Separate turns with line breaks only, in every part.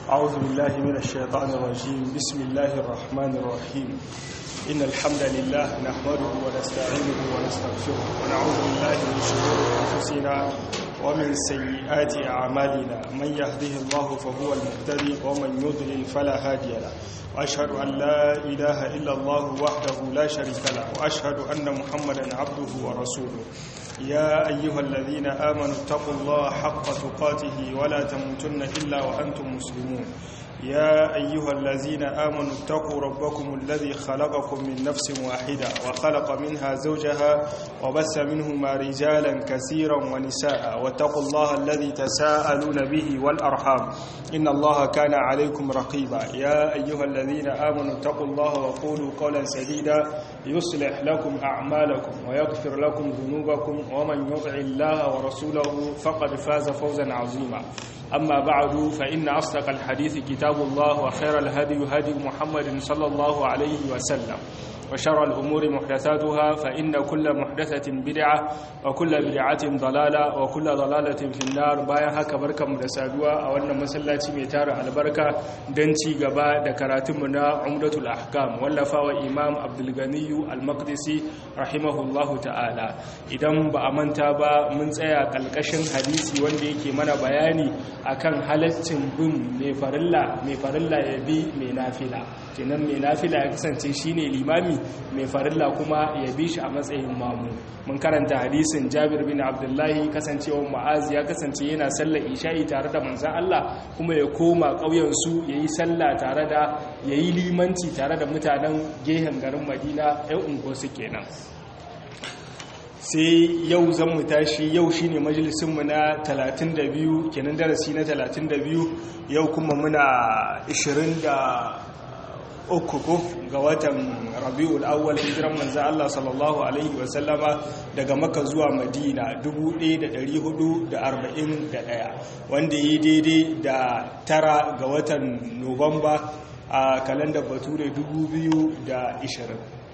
أعوذ بالله من الشيطان الرجيم بسم الله الرحمن الرحيم إن الحمد لله نحمده ونستعينه ونستغفره ونعوذ بالله من شرور أنفسنا ومن سيئات أعمالنا من يهده الله فهو المهتدي ومن يضلل فلا هادي له وأشهد أن لا إله إلا الله وحده لا شريك له وأشهد أن محمدا عبده ورسوله يا أيها الذين آمنوا اتقوا الله حق تقاته ولا تموتن إلا وأنتم مسلمون يا أيها الذين آمنوا اتقوا ربكم الذي خلقكم من نفس واحدة وخلق منها زوجها وبث منهما رجالا كثيرا ونساء واتقوا الله الذي تساءلون به والأرحام إن الله كان عليكم رقيبا يا أيها الذين آمنوا اتقوا الله وقولوا قولا سديدا يصلح لكم أعمالكم ويغفر لكم ذنوبكم ومن يطع الله ورسوله فقد فاز فوزا عظيما أما بعد فإن أصدق الحديث كتاب الله وخير الهدي هدي محمد صلى الله عليه وسلم وشر الأمور محدثاتها فإن كل محدثة بدعة وكل بدعة ضلالة وكل ضلالة في النار بايا هكا بركة مدسادوة أو أن مسلاتي ميتار البركة دنتي قباء دكراتمنا عمدة الأحكام واللفا وإمام عبد الغني المقدسي رحمه الله تعالى إذن بأمنتا با من سيا كالكشن حديثي وندي كمانا بياني akan halaccin bin mai farilla mai farilla ya bi mai nafila kenan mai nafila ya kasance shine limami mai farilla kuma ya bi shi a matsayin mamu mun karanta hadisin Jabir bin Abdullahi kasancewar Mu'az ya kasance yana sallar isha'i tare da manzon Allah kuma ya koma ƙauyen su yayi sallah tare da yayi limanci tare da mutanen gehen garin Madina ɗan ungo su kenan sai yau zan mu tashi yau shine majalisinmu na 32 kenan darasi na 32 yau kuma muna 23 ko ga watan rabi'ul awwal hijiran manzo Allah sallallahu alaihi wasallama daga Makka zuwa Madina 1441 wanda yi daidai da tara ga watan Nuwamba a kalandar Bature 2020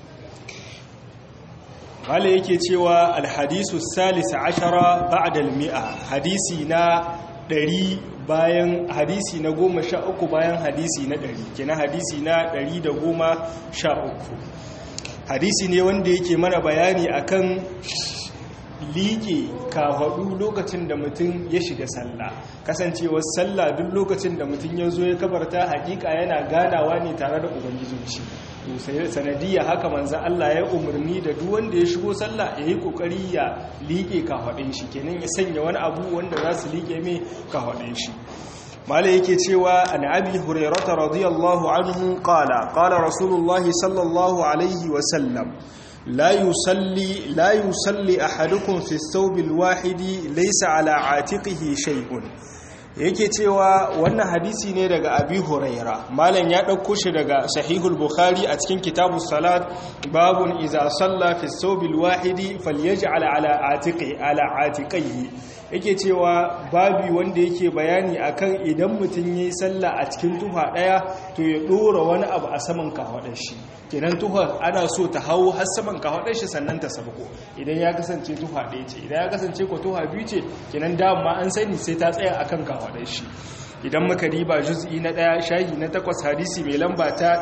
wale yake cewa alhadisu salisa ashara ba'da almi'a hadisi na ɗari bayan hadisi na goma sha uku bayan hadisi na ɗari kina hadisi na ɗari da goma sha uku hadisi ne wanda yake mana bayani akan liƙe kafaɗu lokacin da mutum ya shiga sallah kasancewar sallah duk lokacin da mutum ya zo ya kabarta hakika yana ganawa ne tare da ubangijin shi sanadiyya haka manzan Allah ya umarni da duk wanda ya shigo sallah ya yi kokari ya liƙe kafaɗin shi kenan ya sanya wani abu wanda za su liƙe mai kafaɗin shi mala yake cewa an abi hurairata radiyallahu anhu qala qala rasulullahi sallallahu alaihi wa sallam لا يصلي لا يصلي احدكم في الثوب الواحد ليس على عاتقه شيء yake cewa wannan hadisi ne daga abi huraira malam ya ɗauko shi daga sahihul bukhari a cikin kitabu salat babun iza salla fi thawbil wahidi falyaj'al ala atiqi ala atiqihi yake cewa babi wanda yake bayani akan idan mutum yayi sallah a cikin tufa daya to ya dora wani abu a saman kafaɗar shi kenan tufa ana so ta hawo har saman kafaɗar shi sannan ta sabko idan ya kasance tufa ɗaya ce idan ya kasance ko tufa biyu ce kenan dama an sani sai ta tsaya akan kafaɗar shi idan muka riba juz'i na ɗaya shahi na takwas hadisi mai lamba ta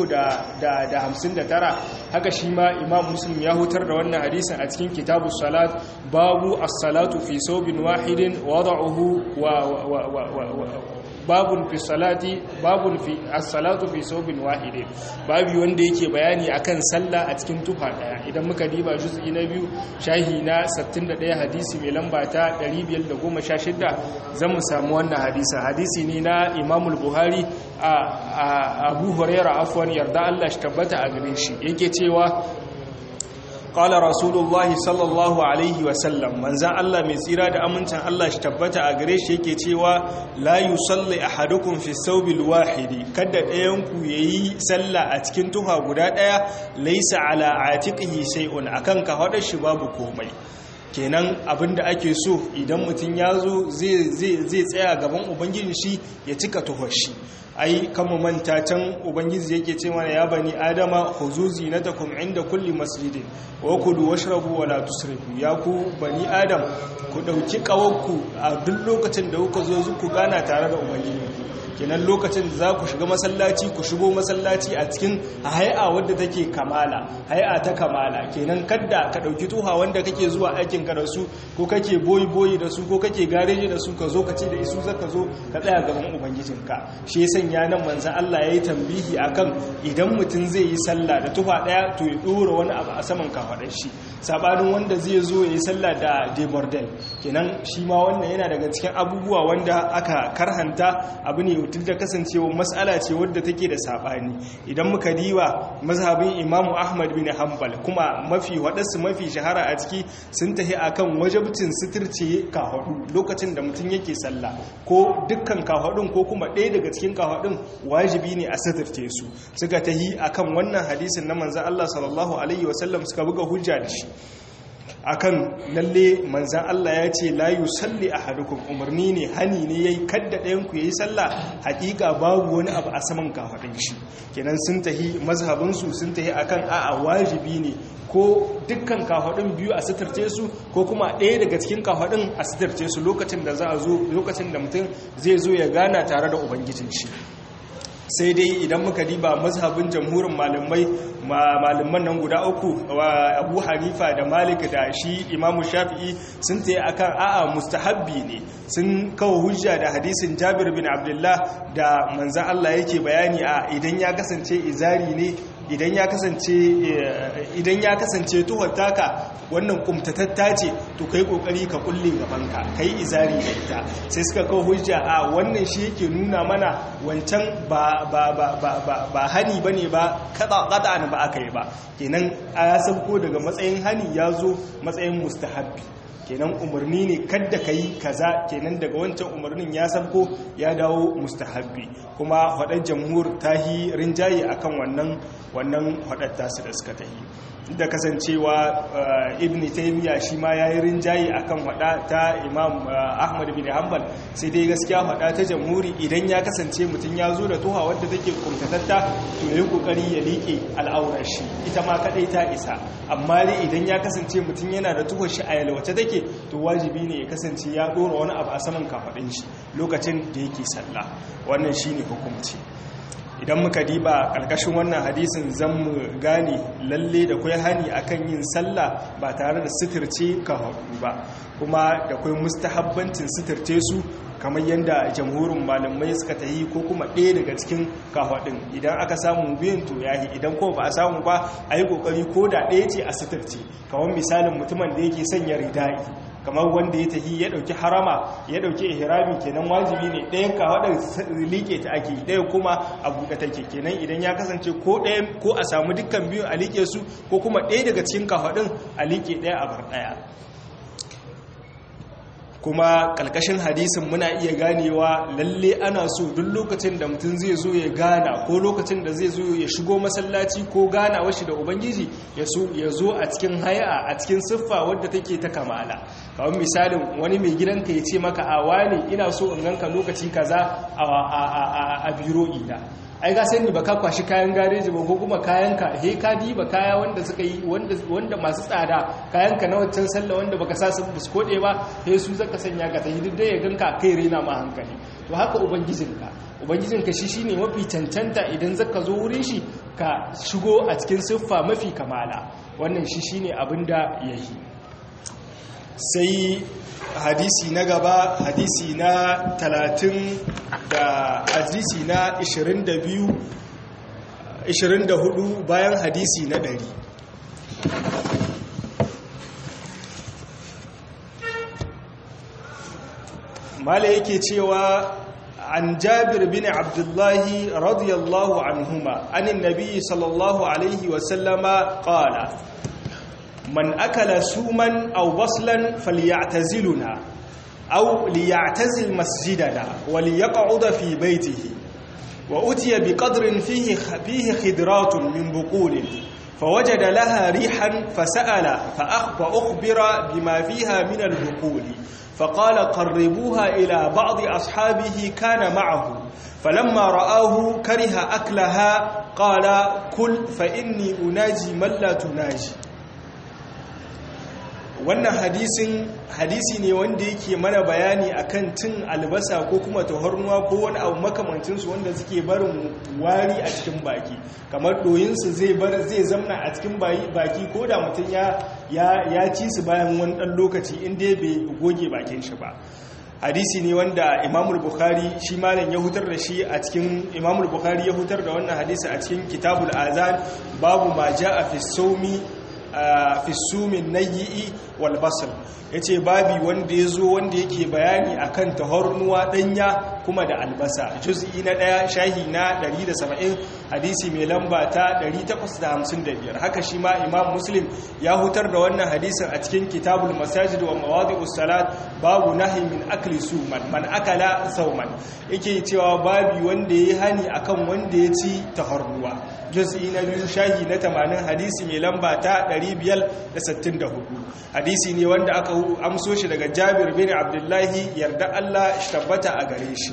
359 haka shi ma imam muslim ya hutar da wannan hadisin a cikin kitabu salat babu as-salatu fi sobin wahidin wada'uhu wa babun fi salati babun fi as-salatu fi sobin wahidin babu wanda yake bayani akan sallah a cikin tufa daya idan muka diba juz'i na biyu shahi na 61 hadisi mai lamba ta 516 zan mu samu wannan hadisin hadisi ne na Imam al-Buhari a Abu Hurairah afwan yarda Allah shi tabbata a gare shi yake cewa qala rasulullahi sallallahu alaihi wasallam manzan Allah mai tsira da amincin Allah shi tabbata a gare shi yake cewa la yusalli ahadukum fi thawbil wahidi kada ɗayan ku yayi sallah a cikin tuha guda ɗaya laysa ala atiqihi shay'un akan ka hada shi babu komai kenan abinda ake so idan mutum ya zo zai tsaya gaban ubangiji shi ya cika tuhar shi ai kama manta can ubangiji yake ce mana ya bani adama huzuzi na takum inda kulli masjidin wa kulu washrabu wala tusrifu ya ku bani adam ku dauki kawanku a duk lokacin da kuka zo ku gana tare da ubangiji kenan lokacin da za ku shiga masallaci ku shigo masallaci a cikin hay'a wadda take kamala hay'a ta kamala kenan kadda ka dauki tuha wanda kake zuwa aikin ka da su ko kake boyi boyi da su ko kake gareji da su ka zo ka ce da isu zaka zo ka tsaya gaban ubangijinka shi ya sanya nan manzon Allah yayi tambihi akan idan mutum zai yi sallah da tufa daya to ya dora wani abu a saman kafaɗar shi sabanin wanda zai zo ya yi sallah da debordel kenan shi ma wannan yana daga cikin abubuwa wanda aka karhanta abu ne duk da kasancewa matsala ce wadda take da sabani idan muka diwa mazhabin imamu ahmad bin hanbal kuma mafi waɗansu mafi shahara a ciki sun tafi akan wajabcin sitirce kafaɗu lokacin da mutum yake sallah ko dukkan kafaɗun ko kuma ɗaya daga cikin kafaɗun wajibi ne a sitirce su suka tahi akan wannan hadisin na manzan Allah sallallahu alaihi wasallam suka buga hujja da shi akan lalle manzan Allah ya ce la yusalli ahadukum umarni ne hani ne yayi kadda ɗayan ku yayi sallah hakika babu wani abu a saman kafadin shi kenan sun tahi mazhabin su sun tahi akan a'a wajibi ne ko dukkan kafadin biyu a sitarce su ko kuma ɗaya daga cikin kafadin a sitarce su lokacin da za a zo lokacin da mutum zai zo ya gana tare da ubangijin shi sai dai idan muka diba mazhabin jamhurin malamai malaman nan guda uku wa abu hanifa da malik da shi imamu shafi'i sun tsaye akan a'a mustahabbi ne sun kawo hujja da hadisin jabir bin abdullah da manzan allah yake bayani a idan ya kasance izari ne idan ya kasance idan ya kasance tuhar taka wannan kumtatatta ce to kai kokari ka kulle gabanka kai izari da ita sai suka kawo hujja a wannan shi yake nuna mana wancan ba ba ba ba ba ba hani bane ba kada kada ba aka yi ba kenan a sauko daga matsayin hani ya zo matsayin mustahabbi kenan umarni ne kadda ka yi kaza kenan daga wancan umarnin ya sabko ya dawo mustahabbi kuma hadar jamhur ta yi rinjaye akan wannan wannan hadar tasu da suka tahi da kasancewa ibn taymiya shi ma yayi rinjaye akan hada ta imam ahmad bin hanbal sai dai gaskiya hada ta jamhuri idan ya kasance mutum ya zo da tuha wadda take kuntatatta to yayi kokari ya liƙe al'aurar shi ita ma kadai ta isa amma dai idan ya kasance mutum yana da tuhar shi a yalwace take to wajibi ne ya kasance ya dora wani abu a saman kafadin shi lokacin da yake sallah wannan shine hukunci idan muka diba ƙarƙashin wannan hadisin zan mu gane lalle da kwai hani akan yin sallah ba tare da sitirce ka haɗu ba kuma da kwai mustahabbancin sitirce su kamar yadda jamhurin malamai suka ta yi ko kuma ɗaya daga cikin kafaɗin idan aka samu biyan to yahi idan ko ba a samu ba a yi ƙoƙari ko da ɗaya ce a sitirce kamar misalin mutumin da yake sanya ridai kamar wanda ya tahi ya dauki harama ya dauki ihrami kenan wajibi ne ɗayan kawadar liƙe ta ake ɗaya kuma a buɗe take kenan idan ya kasance ko ɗaya ko a samu dukkan biyu a liƙe su ko kuma ɗaya daga cikin kawadin a liƙe ɗaya a bar ɗaya kuma ƙalƙashin hadisin muna iya ganewa lalle ana so duk lokacin da mutum zai zo ya gana ko lokacin da zai zo ya shigo masallaci ko gana washi da ubangiji ya zo a cikin haya a cikin siffa wadda take ta kamala kawai misalin wani mai gidanka ya ce maka a wani ina so in ganka lokaci kaza a biro ina ai ga sani ba ka kwashi kayan gareji ba ko kuma kayanka he ka diba kaya wanda suka yi wanda masu tsada kayanka na wancan sallah wanda baka sa su kode ba he su zaka sanya ka ta hidin ya ganka kai rena ma hankali to haka ubangijinka ubangijinka shi shine mafi cancanta idan zaka zo wurin shi ka shigo a cikin siffa mafi kamala wannan shi shine abinda yayi sai hadisi na gaba hadisi na 30 da hadisi na 22 24 bayan hadisi na 100 mala yake cewa عن جابر بن عبد الله رضي الله عنهما عن النبي صلى الله عليه وسلم قال من أكل سوما أو بصلا فليعتزلنا أو ليعتزل مسجدنا وليقعد في بيته وأتي بقدر فيه فيه خدرات من بقول فوجد لها ريحا فسأل فأخبر بما فيها من البقول فقال قربوها إلى بعض أصحابه كان معه فلما رآه كره أكلها قال كل فإني أناجي من لا تناجي wannan hadisin hadisi ne wanda yake mana bayani akan cin albasa ko kuma tahornuwa ko wani abu makamancinsu wanda suke barin wari a cikin baki kamar doyinsu zai bar zai zamna a cikin baki ko da mutum ya ya ci su bayan wani dan lokaci inda bai goge bakin shi ba hadisi ne wanda imamul bukhari shi malam ya hutar da shi a cikin imamul bukhari ya hutar da wannan hadisi a cikin kitabul azan babu ma ja'a fi sawmi fi sumin nayi'i wal basal yace babi wanda yazo wanda yake bayani akan tahornuwa danya kuma da albasa juz'i na daya shahi na 170 hadisi mai lamba ta 855 haka shi ma imam muslim ya hutar da wannan hadisin a cikin kitabul masajid wa mawadi'us salat babu nahi min akli suman man akala sauman yake cewa babi wanda yayi hani akan wanda ya ci tahornuwa juz'i na biyu shahi na 80 hadisi mai lamba ta 564 hadisi ne wanda aka amso shi daga Jabir bin Abdullahi yarda Allah shi tabbata a gare shi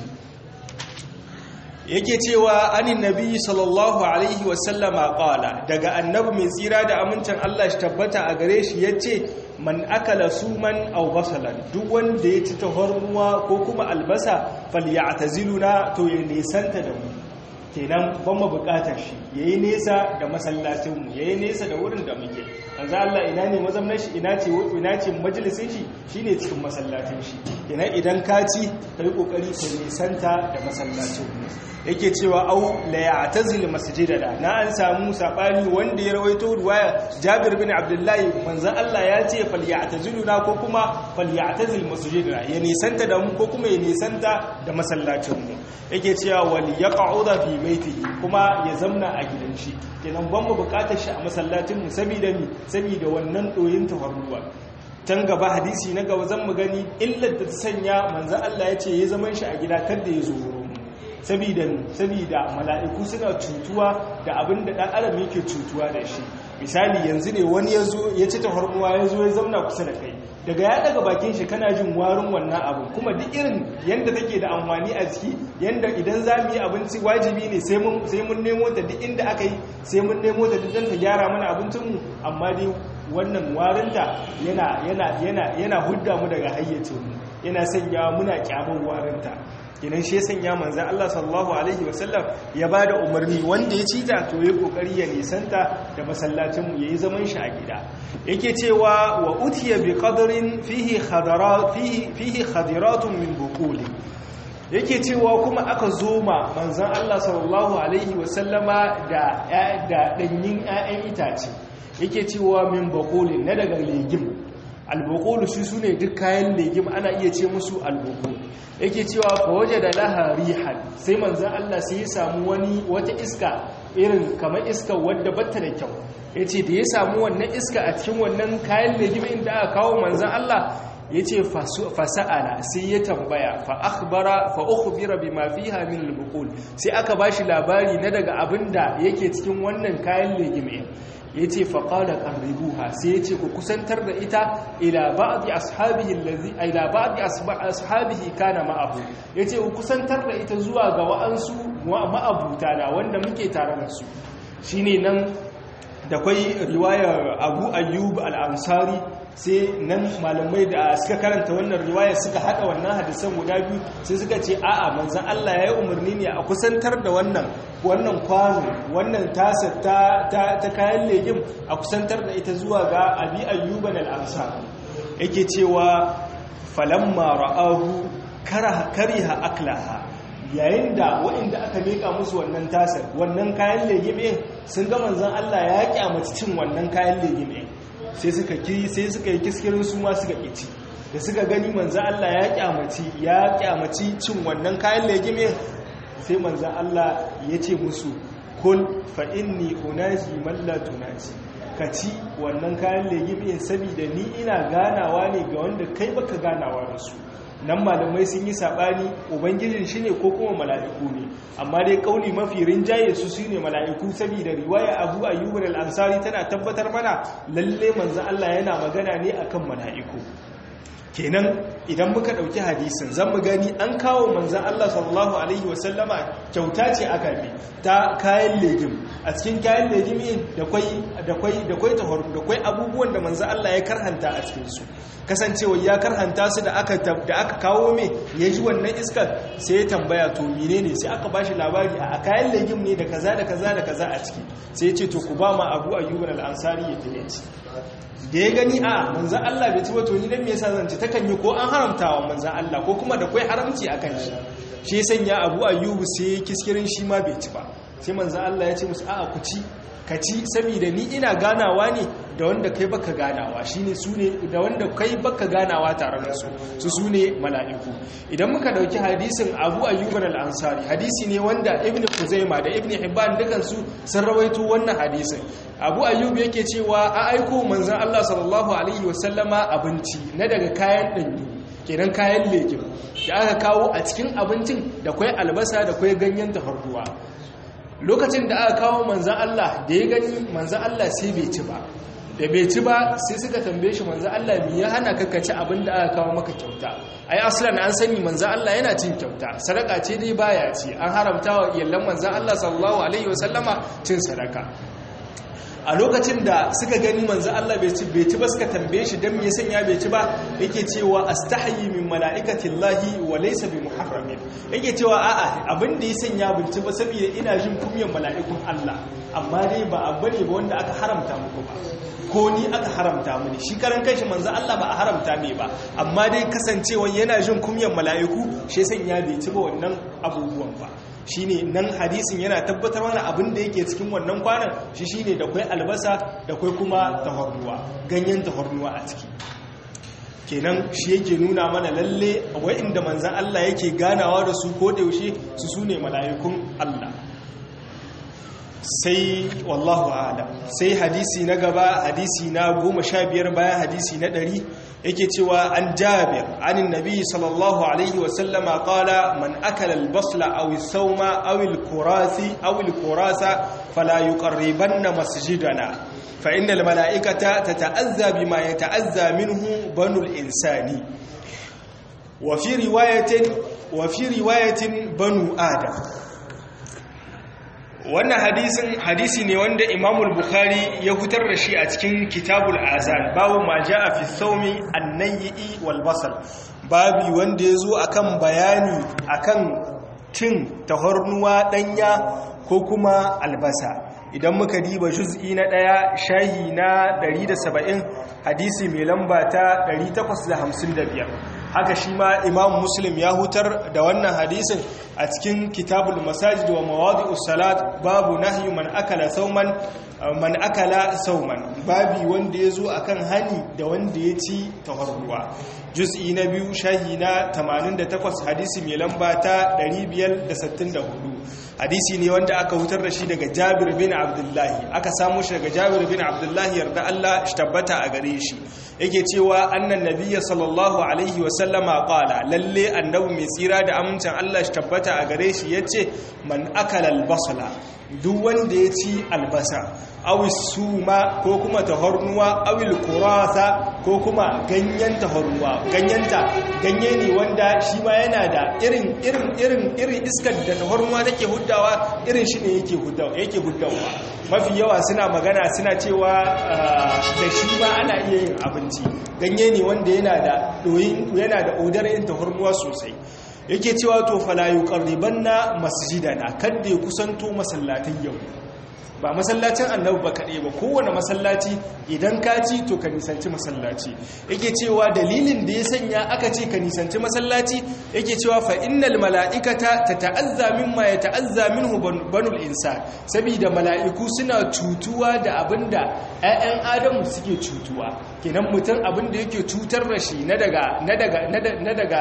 yake cewa anin nabi sallallahu alaihi wasallama qala daga annabi mai tsira da amincin Allah shi tabbata a gare shi yace man akala suman aw basalan duk wanda ya ci tahormuwa ko kuma albasa falyataziluna to ya nisanta da mu kenan ban mu bukatar shi yayi nesa da masallacin mu yayi nesa da wurin da muke manzo Allah ina ne mazamnar shi ina ce ina ce majalisin shi shine cikin masallacin shi kenan idan ka ci kai kokari ka nisanta da masallacin mu yake cewa au la ya'tazil masjidana na an samu sabani wanda ya rawaito ruwaya Jabir bin Abdullah manzo Allah ya ce fal ya'taziluna ko kuma fal ya'tazil masjidana ya nisanta da mu ko kuma ya nisanta da masallacin mu yake cewa wal yaq'uda fi baitihi kuma ya zamna a gidan shi kenan ban mu bukatar shi a masallacin mu saboda ni saboda wannan doyin tafarruwa can gaba hadisi na gaba zan mu gani illar da ta sanya manzo Allah ya ce ya zaman shi a gida kada ya zo wurin sabida sabida mala'iku suna cutuwa da abin da dan adam yake cutuwa da shi misali yanzu ne wani ya zo ya ci tafarnuwa ya zo ya zauna kusa da kai daga ya daga bakin shi kana jin warin wannan abu kuma duk irin yanda take da amfani a ciki yanda idan za mu yi abinci wajibi ne sai mun nemo ta duk inda aka yi sai mun nemo ta duk don ta gyara mana abincinmu amma dai wannan warinta yana yana yana yana hudda mu daga hayyacinmu yana sanya muna kyamar warinta kinan shi sanya manzan Allah sallallahu alaihi wasallam ya ba da umarni wanda ya ci ta to ya kokari ya nisanta da masallacinmu ya yi zaman shi a gida yake cewa wa utiya bi qadrin fihi khadarat fihi fihi khadiratun min buquli yake cewa kuma aka zoma manzan Allah sallallahu alaihi wasallama da da danyin 'ya'yan itace yake cewa min buquli na daga legim albukulu shi su ne duk kayan legim ana iya ce musu albukulu yake cewa fa waje da laha rihan sai manzan Allah sai ya samu wani wata iska irin kamar iska wadda batta da kyau ya ce da ya samu wannan iska a cikin wannan kayan legim inda aka kawo manzan Allah ya ce fasa'ala sai ya tambaya fa akhbara fa ukhbira bima fiha min albukul sai aka bashi labari na daga abinda yake cikin wannan kayan legim ya ce faƙada ƙarribuha sai ya ce ku kusantar da ita ila ba'adi ashabihi kana ma'abu ya ce ku kusantar da ita zuwa ga wa'ansu ma'abuta da wanda muke tare da su shi ne nan da kwai riwayar abu ayyub al'ansari sai nan malamai da suka karanta wannan riwayar suka haɗa wannan hadisan guda biyu sai suka ce a'a manzan Allah ya yi umarni ne a kusantar da wannan wannan kwano wannan tasa ta, ta, kayan legim a kusantar da ita zuwa ga abi ayyuban al'amsa yake cewa falamma ra'ahu kariha aklaha yayin da waɗanda aka meka musu wannan tasar wannan kayan legime sun ga manzan Allah ya kyamaci cin wannan kayan legime sai suka ki sai suka yi kiskirin su ma suka kici da suka gani manzan Allah ya kyamaci ya kyamaci cin wannan kayan legime sai manzan Allah ya ce musu kul fa inni unaji man la tunaji ka ci wannan kayan legime saboda ni ina ganawa ne ga wanda kai baka ganawa da su nan malamai sun yi saɓani ubangijin shi ne ko kuma mala'iku ne amma dai ƙauni mafi rinjaye su su ne mala'iku saboda riwaya abu ayyubar al'ansari tana tabbatar mana lalle manzan Allah yana magana ne akan mala'iku kenan idan muka ɗauki hadisin zan mu gani an kawo manzan Allah sallallahu Alaihi wasallama kyauta ce aka bi ta kayan legim a cikin kayan legim da kwai da kwai abubuwan da manzan Allah ya karhanta a cikinsu kasancewa ya karhanta su da aka kawo mai ya ji wannan iskar sai ya tambaya to mine ne sai aka bashi labari a kayan legim ne da kaza da kaza da kaza a ciki sai ya ce to ku ba ma abu ayyuban al'ansari ya tayaci da ya gani a manzan Allah bai ci ba to ni dan me yasa zan ci takan yi ko an haramta wa manzan Allah ko kuma da kai haramci akan shi shi sanya Abu Ayyub sai kiskirin shi ma bai ci ba sai manzan Allah ya ce musu a'a ku ci ka ci saboda ni ina ganawa ne da wanda kai baka ganawa shine su ne da wanda kai baka ganawa tare da su su su ne mala'iku idan muka dauki hadisin Abu Ayyub al-Ansari hadisi ne wanda Ibn Khuzaimah da Ibn Hibban dukan su sun rawaito wannan hadisin Abu Ayyub yake cewa a aiko manzon Allah sallallahu alaihi wasallama abinci na daga kayan danyu kenan kayan lekin da aka kawo a cikin abincin da kwai albasa da kwai ganyen tafarnuwa lokacin da aka kawo manzan Allah da ya gani manzan Allah sai bai ci ba da bai ci ba sai suka tambaye shi manzan Allah mi ya hana ka ci abin da aka kawo maka kyauta ai aslan an sani manzan Allah yana cin kyauta sadaka ce dai baya ci an haramta wa iyallan manzan Allah sallallahu alaihi wasallama cin sadaka a lokacin da suka gani manzo Allah bai ci bai ci ba suka tambaye shi dan me sanya bai ci ba yake cewa astahyi min malaikati llahi wa laysa bi muharramin yake cewa a'a abin da ya sanya bai ci ba saboda ina jin kumyan mala'ikun Allah amma dai ba abu ne ba wanda aka haramta muku ba ko ni aka haramta mini shi karan kanshi manzo Allah ba a haramta mai ba amma dai kasancewa yana jin kumyan mala'iku shi sanya bai ci ba wannan abubuwan ba shine nan hadisin yana tabbatar mana abin da yake cikin wannan kwanan shi shine da kwai albasa da kwai kuma tahornuwa ganyen tahornuwa a ciki kenan shi yake nuna mana lalle wa'inda manzan Allah yake ganawa da su ko da yaushe su sune mala'ikun Allah sai wallahu a'lam sai hadisi na gaba hadisi na goma sha biyar bayan hadisi na ɗari yake cewa an jabir anin nabi sallallahu alaihi wasallama qala man akala albasla aw as-sawma aw al-kurasi aw al-kurasa fala yuqarribanna masjidana fa innal malaikata tata'azza bima yata'azza minhu banu al-insani wa fi riwayatin wa fi riwayatin banu adam wannan hadisin hadisi ne wanda imamul bukhari ya fitar da shi a cikin kitabul azan babu ma a fi saumi annayyi wal basal babi wanda yazo akan bayani akan cin tahornuwa danya ko kuma albasa idan muka diba juz'i na ɗaya shahi na 170 hadisi mai lamba ta 855 haka shi ma imam muslim ya hutar da wannan hadisin a cikin kitabul masajid wa mawadi'us salat babu nahyu man akala sauman man akala sauman babi wanda ya zo akan hani da wanda ya ci tafarruwa juz'i na biyu shahi na 88 hadisi mai lamba ta 564 hadisi ne wanda aka hutar da shi daga jabir bin abdullahi aka samu shi daga jabir bin abdullahi yarda Allah shi tabbata a gare shi yake cewa annan nabiyya sallallahu alaihi wa sallama qala lalle annabi mai tsira da amincin Allah shi tabbata a gare shi yace man akala albasala duk wanda ya ci albasa awi suma ko kuma tahornuwa awil kurasa ko kuma ganyen tahornuwa ganyenta ganye ne wanda shi ma yana da irin irin irin irin iskar da tahornuwa take huddawa irin shi ne yake huddawa yake huddawa mafi yawa suna magana suna cewa da shi ma ana iya yin abinci ganye ne wanda yana da doyin yana da odar yin tahornuwa sosai yake cewa to fala yuqarribanna masjidana kadda ya kusanto masallatin yau ba masallacin annabi ba kaɗai ba kowane masallaci idan ka ci to ka nisanci masallaci yake cewa dalilin da ya sanya aka ce ka nisanci masallaci yake cewa fa innal mala'ikata tata'azza mimma yata'azza minhu banul insan saboda mala'iku suna cutuwa da abinda 'ya'yan adamu suke cutuwa kenan mutum abinda yake cutar da shi na daga na daga na daga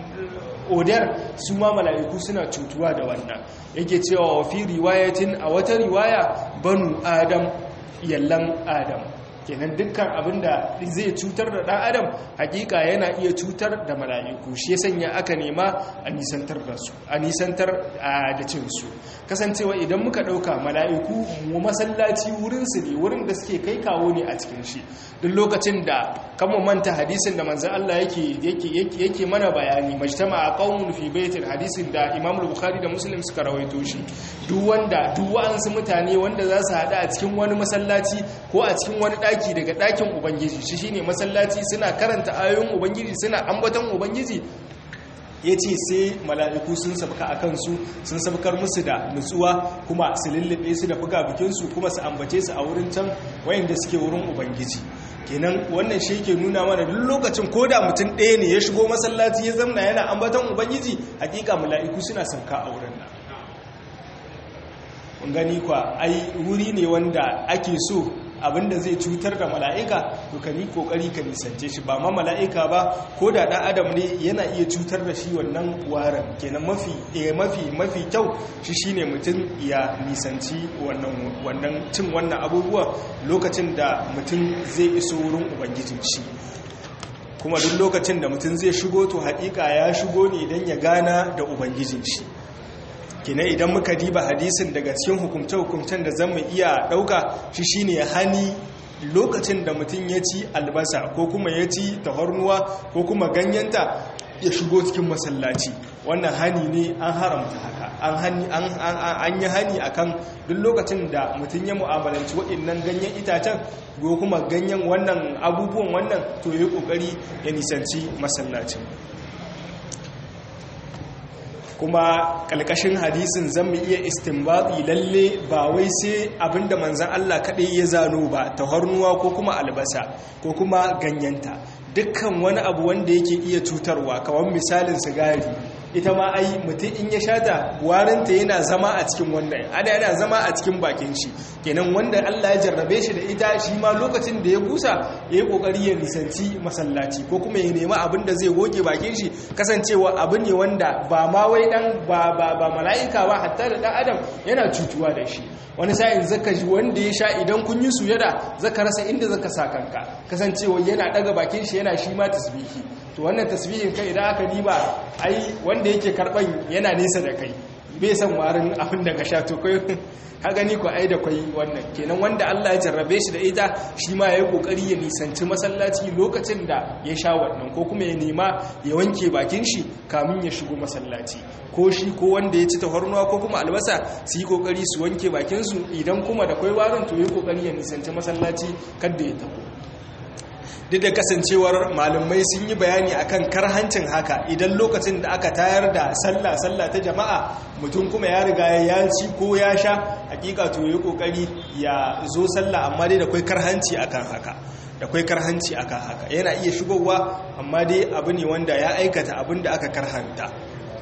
odar su ma mala'iku suna cutuwa da wannan yake cewa wa fi riwayatin a wata riwaya banu adam yallan adam kenan dukkan abinda zai cutar da dan adam hakika yana iya cutar da mala'iku shi ya sanya aka nema a nisantar da su a nisantar da cin su kasancewa idan muka dauka mala'iku mu masallaci wurin su ne wurin da suke kai kawo ne a cikin shi duk lokacin da kan mu manta hadisin da manzon Allah yake yake yake mana bayani majtama qaumun fi baitin hadisin da Imam Bukhari da Muslim suka rawaito shi duk wanda duk wa'ansu mutane wanda za su hada a cikin wani masallaci ko a cikin wani daki daga dakin ubangiji shi shine masallaci suna karanta ayoyin ubangiji suna ambaton ubangiji ya ce sai mala'iku sun sabka a kansu sun sabkar musu da nutsuwa kuma su lullube su da buga bikinsu kuma su ambace su a wurin can wayanda suke wurin ubangiji kenan wannan shi ke nuna mana duk lokacin ko da mutum ɗaya ne ya shigo masallaci ya zamna yana ambaton ubangiji hakika mala'iku suna sauka a wurin nan gani kwa ai wuri ne wanda ake so abinda zai cutar da mala'ika to ka ni kokari ka nisance shi ba ma mala'ika ba ko da ɗan adam ne yana iya cutar da shi wannan warin kenan mafi mafi mafi kyau shi shine mutum ya nisanci wannan wannan cin wannan abubuwa lokacin da mutum zai iso wurin ubangijin shi kuma duk lokacin da mutum zai shigo to haƙiƙa ya shigo ne don ya gana da ubangijin shi kina idan muka diba hadisin daga cikin hukumce-hukumcen da zan mu iya ɗauka shi shine hani lokacin da mutum ya ci albasa ko kuma ya ci tafarnuwa ko kuma ganyenta ya shigo cikin masallaci wannan hani ne an haramta haka an yi hani akan duk lokacin da mutum ya mu'amalanci waɗannan ganyen itacen ko kuma ganyen wannan abubuwan wannan to ya yi ƙoƙari ya nisanci masallacin kuma kalkashin hadisin zan mu iya istinbati lalle ba wai sai abinda manzan Allah kaɗai ya zano ba taharnuwa ko kuma albasa ko kuma ganyenta dukkan wani abu wanda yake iya cutarwa kamar misalin sigari ita ma ai mutum in ya shata warinta yana zama a cikin wannan ana yana zama a cikin bakin shi kenan wanda Allah ya jarrabe shi da ita shi ma lokacin da ya busa ya yi kokari ya nisanci masallaci ko kuma ya nemi abin da zai goge bakin shi kasancewa abu ne wanda ba ma wai dan ba ba ba mala'ika ba hatta da dan adam yana cutuwa da shi wani sa'in zaka ji wanda ya sha idan kun yi sujada zaka rasa inda zaka sa kanka kasancewa yana daga bakin shi yana shi ma tasbihi to wannan tasbihin kai idan aka diba ai wanda yake karban yana nesa da kai bai san warin abin da ka sha to kai ka gani ko ai da kai wannan kenan wanda Allah ya jarrabe shi da ita shi ma yayi kokari ya nisanci masallaci lokacin da ya sha wannan ko kuma ya nema ya wanke bakin shi kamin ya shigo masallaci ko shi ko wanda ya ci tafarnuwa ko kuma albasa su yi kokari su wanke bakin su idan kuma da kai warin to yayi kokari ya nisanci masallaci kada ya tafi duk da kasancewar malamai sun yi bayani akan karhancin haka idan lokacin da aka tayar da sallah sallah ta jama'a mutum kuma ya riga ya ci ko ya sha hakika to yi kokari ya zo sallah amma dai da kwai karhanci akan haka da kwai karhanci akan haka yana iya shigowa amma dai abu ne wanda ya aikata abin da aka karhanta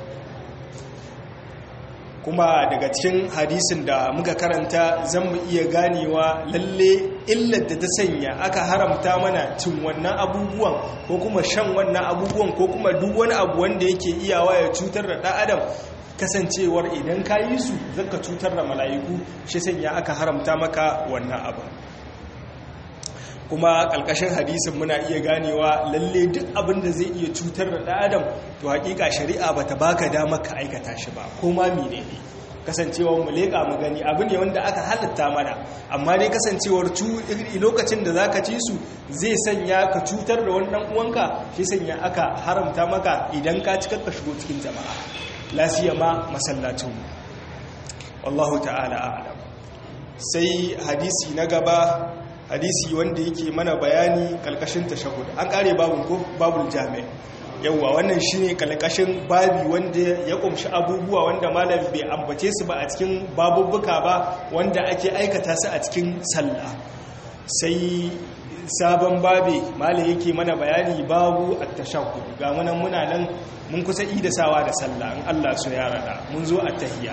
kuma daga cikin hadisin da muka karanta zan mu iya ganewa lalle illar da ta sanya aka haramta mana cin wannan abubuwan ko kuma shan wannan abubuwan ko kuma duk wani abu wanda yake iyawa ya cutar da ɗan adam kasancewar idan ka yi su zaka cutar da mala'iku shi sanya aka haramta maka wannan abu kuma ƙalƙashin hadisin muna iya ganewa lalle duk abin da zai iya cutar da ɗan adam to haƙiƙa shari'a bata baka damar ka aikata shi ba ko ma mene ne kasancewar mu leƙa mu gani abu ne wanda aka halatta mana amma dai kasancewar lokacin da zaka ci su zai sanya ka cutar da wani ɗan uwanka shi sanya aka haramta maka idan ka cikar ka shigo cikin jama'a lafiya ma masallacin mu wallahu ta'ala a'lam sai hadisi na gaba hadisi wanda yake mana bayani kalkashin tashahud an kare babun ko babul jami' yawwa wannan shine kalkashin babi wanda ya kumshi abubuwa wanda malam bai ambace su ba a cikin babubbuka ba wanda ake aikata su a cikin sallah sai sabon babi malam yake mana bayani babu at-tashahhud ga munan muna nan mun kusa idasawa da sallah in Allah so ya rada mun zo at-tahiyya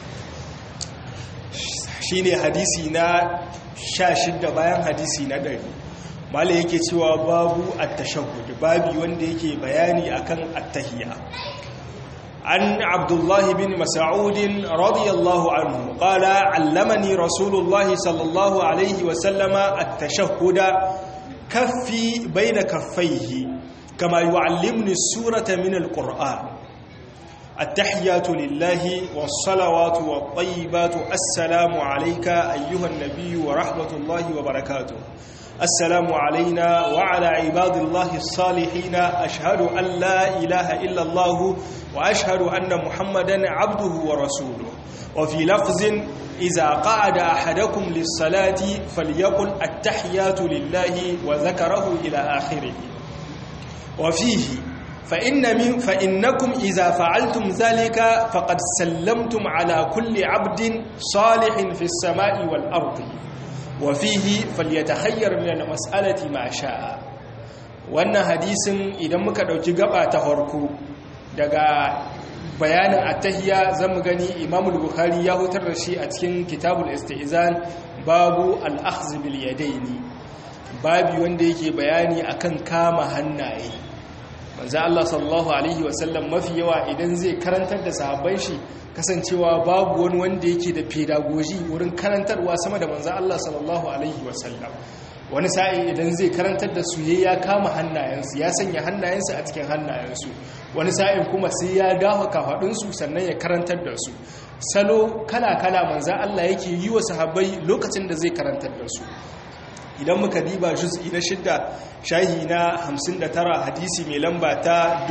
shine hadisi na sha shidda bayan hadisi na ɗari mala yake cewa babu attashahud babi wanda yake bayani akan attahiyya عن عبد الله بن مسعود رضي الله عنه قال علمني رسول الله صلى الله عليه وسلم التشهد كفي بين كفيه كما يعلمني السورة من القرآن التحيات لله والصلوات والطيبات السلام عليك أيها النبي ورحمة الله وبركاته السلام علينا وعلى عباد الله الصالحين أشهد أن لا إله إلا الله وأشهد أن محمدا عبده ورسوله وفي لفظ إذا قعد أحدكم للصلاة فليقل التحيات لله وذكره إلى آخره وفيه فإن من فإنكم إذا فعلتم ذلك فقد سلمتم على كل عبد صالح في السماء والأرض وفيه فليتخير من المسألة ما شاء wannan hadisin idan muka dauki gaba ta farko daga bayanin attahiyya zamu gani Imam al-Bukhari ya hutar da shi a cikin Kitabul Istizan babu al-akhdh bil yadaini babu wanda yake bayani akan kama hannaye manzo Allah sallallahu alaihi wasallam mafi yawa idan zai karantar da sahabban shi kasancewa babu wani wanda yake da pedagogy wurin karantarwa sama da manzo Allah sallallahu alaihi wasallam wani sa'i idan zai karantar da su ya kama hannayensu ya sanya hannayensu a cikin hannayensu wani sa'in kuma sai ya dafa kafadunsu sannan ya karantar da su salo kala-kala manzo Allah yake yi wa sahabbai lokacin da zai karantar da su idan muka diba juz'i na shidda shahi na 59 hadisi mai lamba ta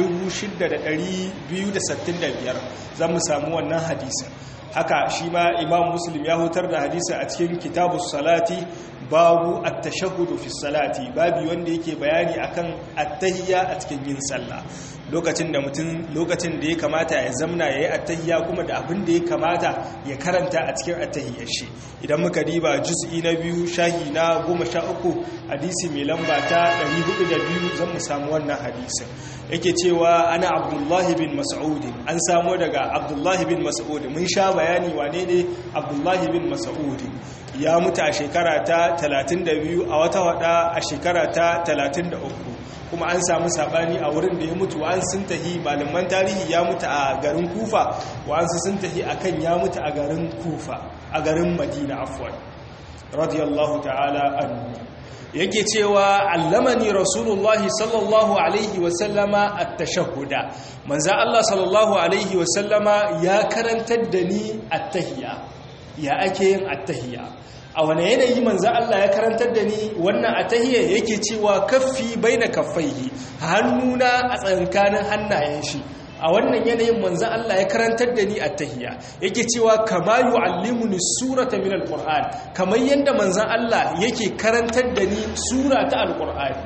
6265 za mu samu wannan hadisin haka shi ma imam muslim ya hutar da hadisi a cikin kitabu salati babu at-tashahhudu fi salati babu wanda yake bayani akan at-tahiyya a cikin yin sallah lokacin da mutum lokacin da ya kamata ya zamna yayi at-tahiyya kuma da abin da ya kamata ya karanta a cikin at-tahiyyar shi idan muka diba juz'i na biyu shahi na 13 hadisi mai lamba ta 402 zan mu samu wannan hadisin yake cewa ana abdullahi bin mas'ud an samu daga abdullahi bin mas'ud mun sha bayani wane ne abdullahi bin mas'ud ya mutu a shekara ta 32 a wata wada a shekara ta 33 kuma an samu sabani a wurin da ya mutu wa an sun tahi malaman tarihi ya mutu a garin kufa wa an sun tahi akan ya mutu a garin kufa a garin madina afwan radiyallahu ta'ala anhu yake cewa allamani rasulullahi sallallahu alaihi wasallama at-tashahhuda manzo Allah sallallahu alaihi wasallama ya karantar da ni at-tahiyya ya ake yin at-tahiyya a wane yanayi manzo Allah ya karantar da ni wannan at-tahiyya yake cewa kaffi baina kaffaihi hannuna a tsankanin hannayen shi a wannan yanayin manzan Allah ya karantar da ni a tahiya yake cewa kama yu'allimuni surata min alquran kamar yanda manzan Allah yake karantar da ni sura ta alqur'ani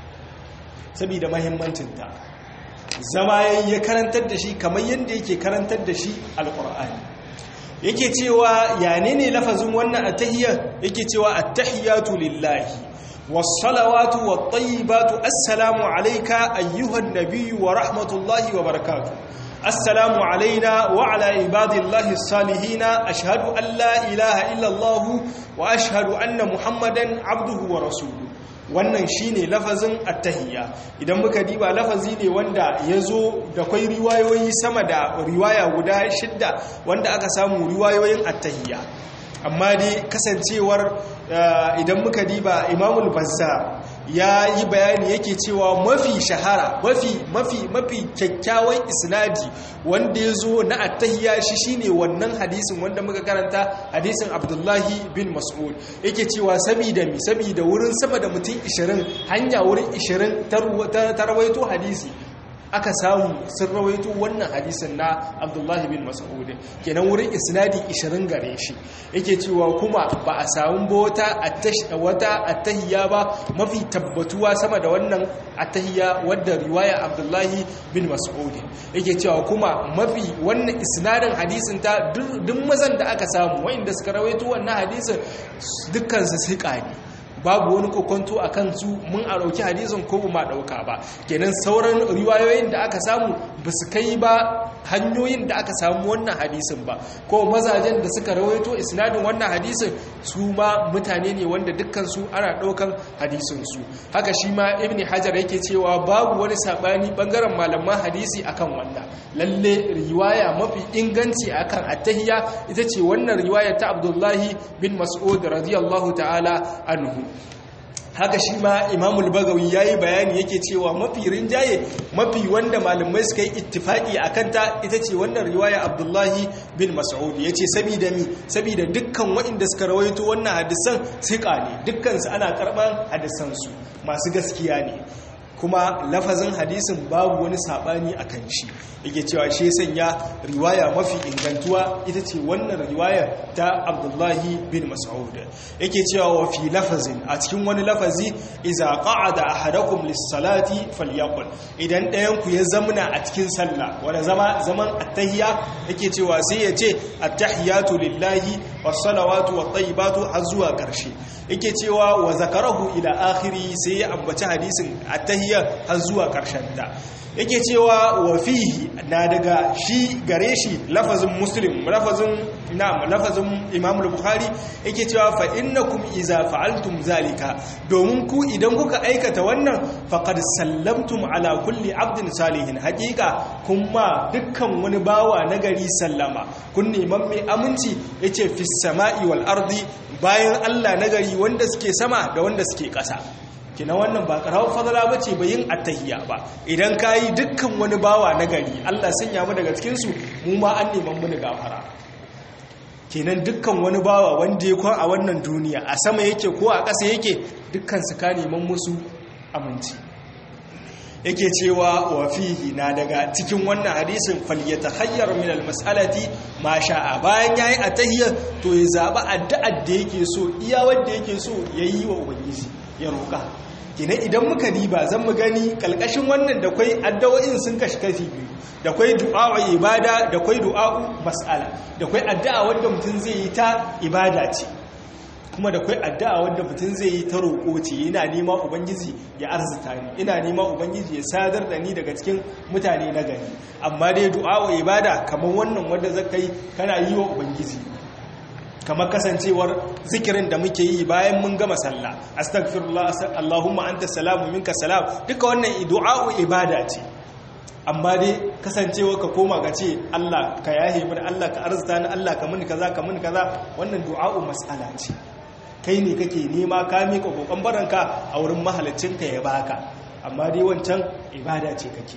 saboda muhimmancin ta zama ya karantar da shi kamar yanda yake karantar da shi alqur'ani yake cewa ya ne lafazin wannan attahiyya yake cewa attahiyatu lillahi والصلوات والطيبات السلام عليك أيها النبي ورحمة الله وبركاته السلام علينا وعلى عباد الله الصالحين أشهد أن لا إله إلا الله وأشهد أن محمدا عبده ورسوله wannan shine lafazin attahiyya idan muka diba lafazi ne wanda ya zo da kwai riwayoyi sama da riwaya guda shidda wanda aka samu riwayoyin attahiyya amma dai kasancewar idan muka diba imamul bazza ya yi bayani yake cewa mafi shahara mafi mafi mafi kyakkyawan isnadi wanda ya zo na attahiyya shi shine wannan hadisin wanda muka karanta hadisin abdullahi bin mas'ud yake cewa sabida mi sabida wurin sama da mutum 20 hanya wurin 20 ta rawaito hadisi aka samu sun rawaito wannan hadisin na abdullahi bin mas'ud kenan wurin isnadi 20 gare shi yake cewa kuma ba a samu bota wata attahiyya ba mafi tabbatuwa sama da wannan attahiyya wadda riwaya abdullahi bin mas'ud yake cewa kuma mafi wannan isnadin hadisin ta duk mazan da aka samu wa'inda suka rawaito wannan hadisin dukkan su siƙa ne babu wani kokonto a kan su mun a ɗauki hadisin ko ba ɗauka ba kenan sauran riwayoyin da aka samu ba su kai ba hanyoyin da aka samu wannan hadisin ba ko mazajen da suka rawaito isnadin wannan hadisin su ma mutane ne wanda dukkansu ana ɗaukan hadisinsu haka shi ma ibn hajar yake cewa babu wani saɓani ɓangaren malaman hadisi akan wannan lalle riwaya mafi inganci akan attahiyya ita ce wannan riwaya ta abdullahi bin mas'ud radiyallahu ta'ala anhu haka shi ma imamul bagawi ya yi bayani yake cewa mafi rinjaye mafi wanda malamai suka yi ittifaki a kanta ita ce wannan riwaya abdullahi bin mas'ud ya ce sabida mi sabida dukkan waɗanda suka rawaito wannan hadisan siƙa ne dukkansu ana karɓar hadisansu masu gaskiya ne kuma lafazin hadisin babu wani saɓani a kan shi yake cewa shi sanya riwaya mafi ingantuwa ita ce wannan riwaya ta abdullahi bin mas'ud yake cewa wa fi lafazin a cikin wani lafazi iza qa'ada ahadakum lis-salati falyaqul idan ɗayan ku ya zamna a cikin sallah wanda zama zaman attahiyya yake cewa sai ya ce attahiyatu lillahi was-salawatu wat-tayyibatu har zuwa ƙarshe yake cewa wa zakarahu ila akhiri sai ya ambaci hadisin attahiyya har zuwa ƙarshen ta yake cewa wa fihi na daga shi gare shi lafazin muslim lafazin na'am lafazin imam al-bukhari yake cewa fa innakum iza fa'altum zalika domin ku idan kuka aikata wannan faqad sallamtum ala kulli abdin salihin haqiqa kuma dukkan wani bawa nagari sallama kun neman mai aminci yace fis sama'i wal ardi bayan Allah nagari wanda suke sama da wanda suke ƙasa kina wannan ba karawar fadala ba ce bayin attahiyya ba idan ka yi dukkan wani bawa na gari allah sanya mu daga cikinsu mu ma an neman mu gafara kenan dukkan wani bawa wanda ya kwan a wannan duniya a sama yake ko a ƙasa yake dukkan su ka neman musu aminci yake cewa wa fihi na daga cikin wannan hadisin falyatahayyar min almas'alati ma sha'a bayan yayi atahiyya to ya zaba addu'ar da yake so iya wanda yake so yayi wa ubangiji ya roƙa kina idan muka diba zan mu gani kalkashin wannan da kwai addu'o'in sun kashi kashi biyu da kwai du'a ibada da kwai du'a mas'ala da kwai addu'a wanda mutum zai yi ta ibada ce kuma da kwai addu'a wanda mutum zai yi ta roƙo ce yana nema ubangiji ya arzuta ni ina nema ubangiji ya sadar da ni daga cikin mutane na gari amma dai du'a ibada kamar wannan wanda zaka yi kana yi wa ubangiji kamar kasancewar zikirin da muke yi bayan mun gama sallah astaghfirullah allahumma anta salamu minka salam duka wannan du'a ibada ce amma dai kasancewa ka koma ga ce Allah ka yahe mini Allah ka arzuta ni Allah ka mini kaza ka mini kaza wannan du'a'u mas'ala ce kai ne kake nema ka mika kokon baranka a wurin ka ya baka amma dai wancan ibada ce kake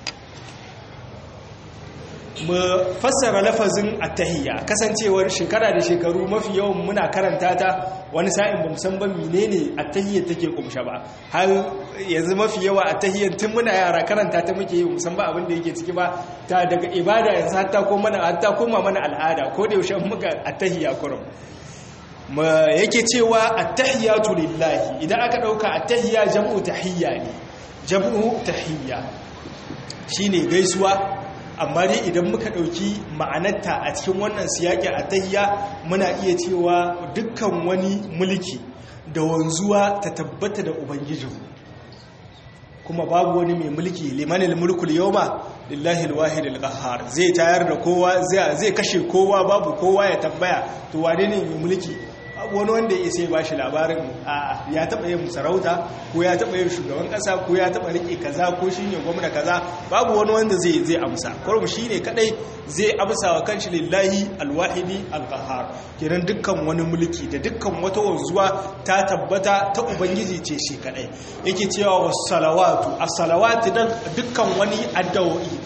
mu fassara lafazin attahiyya kasancewar shekara da shekaru mafi yawan muna karanta ta wani sa'in ba san ba menene attahiyya take kumsha ba har yanzu mafi yawa attahiyyan tun muna yara karanta ta muke yi musan ba abin da yake ciki ba ta daga ibada yanzu hatta ko mana hatta koma mana al'ada ko da yaushe muka attahiyya kurum ma yake cewa attahiyatu lillahi idan aka dauka attahiyya jam'u tahiyya ne jam'u tahiyya shine gaisuwa amma dai idan muka ɗauki ma'anarta a cikin wannan siyaƙi a tahiya muna iya cewa dukkan wani mulki da wanzuwa ta tabbata da ubangijinmu kuma babu wani mai mulki limanil mulkul yawma lillahi alwahid alqahhar zai tayar da kowa zai kashe kowa babu kowa ya tambaya to wane ne mai mulki wani wanda ya sai ba shi labarin ya taɓa yin sarauta ko ya taɓa yin shugaban ƙasa ko ya taɓa riƙe kaza ko shi ne gwamna kaza babu wani wanda zai zai amsa kwarum shi ne kaɗai zai amsa wa kanshi lillahi alwahidi alƙahar kiran dukkan wani mulki da dukkan wata wanzuwa ta tabbata ta ubangiji ce shi kaɗai yake cewa wasu salawatu a salawatu dan dukkan wani addawo'i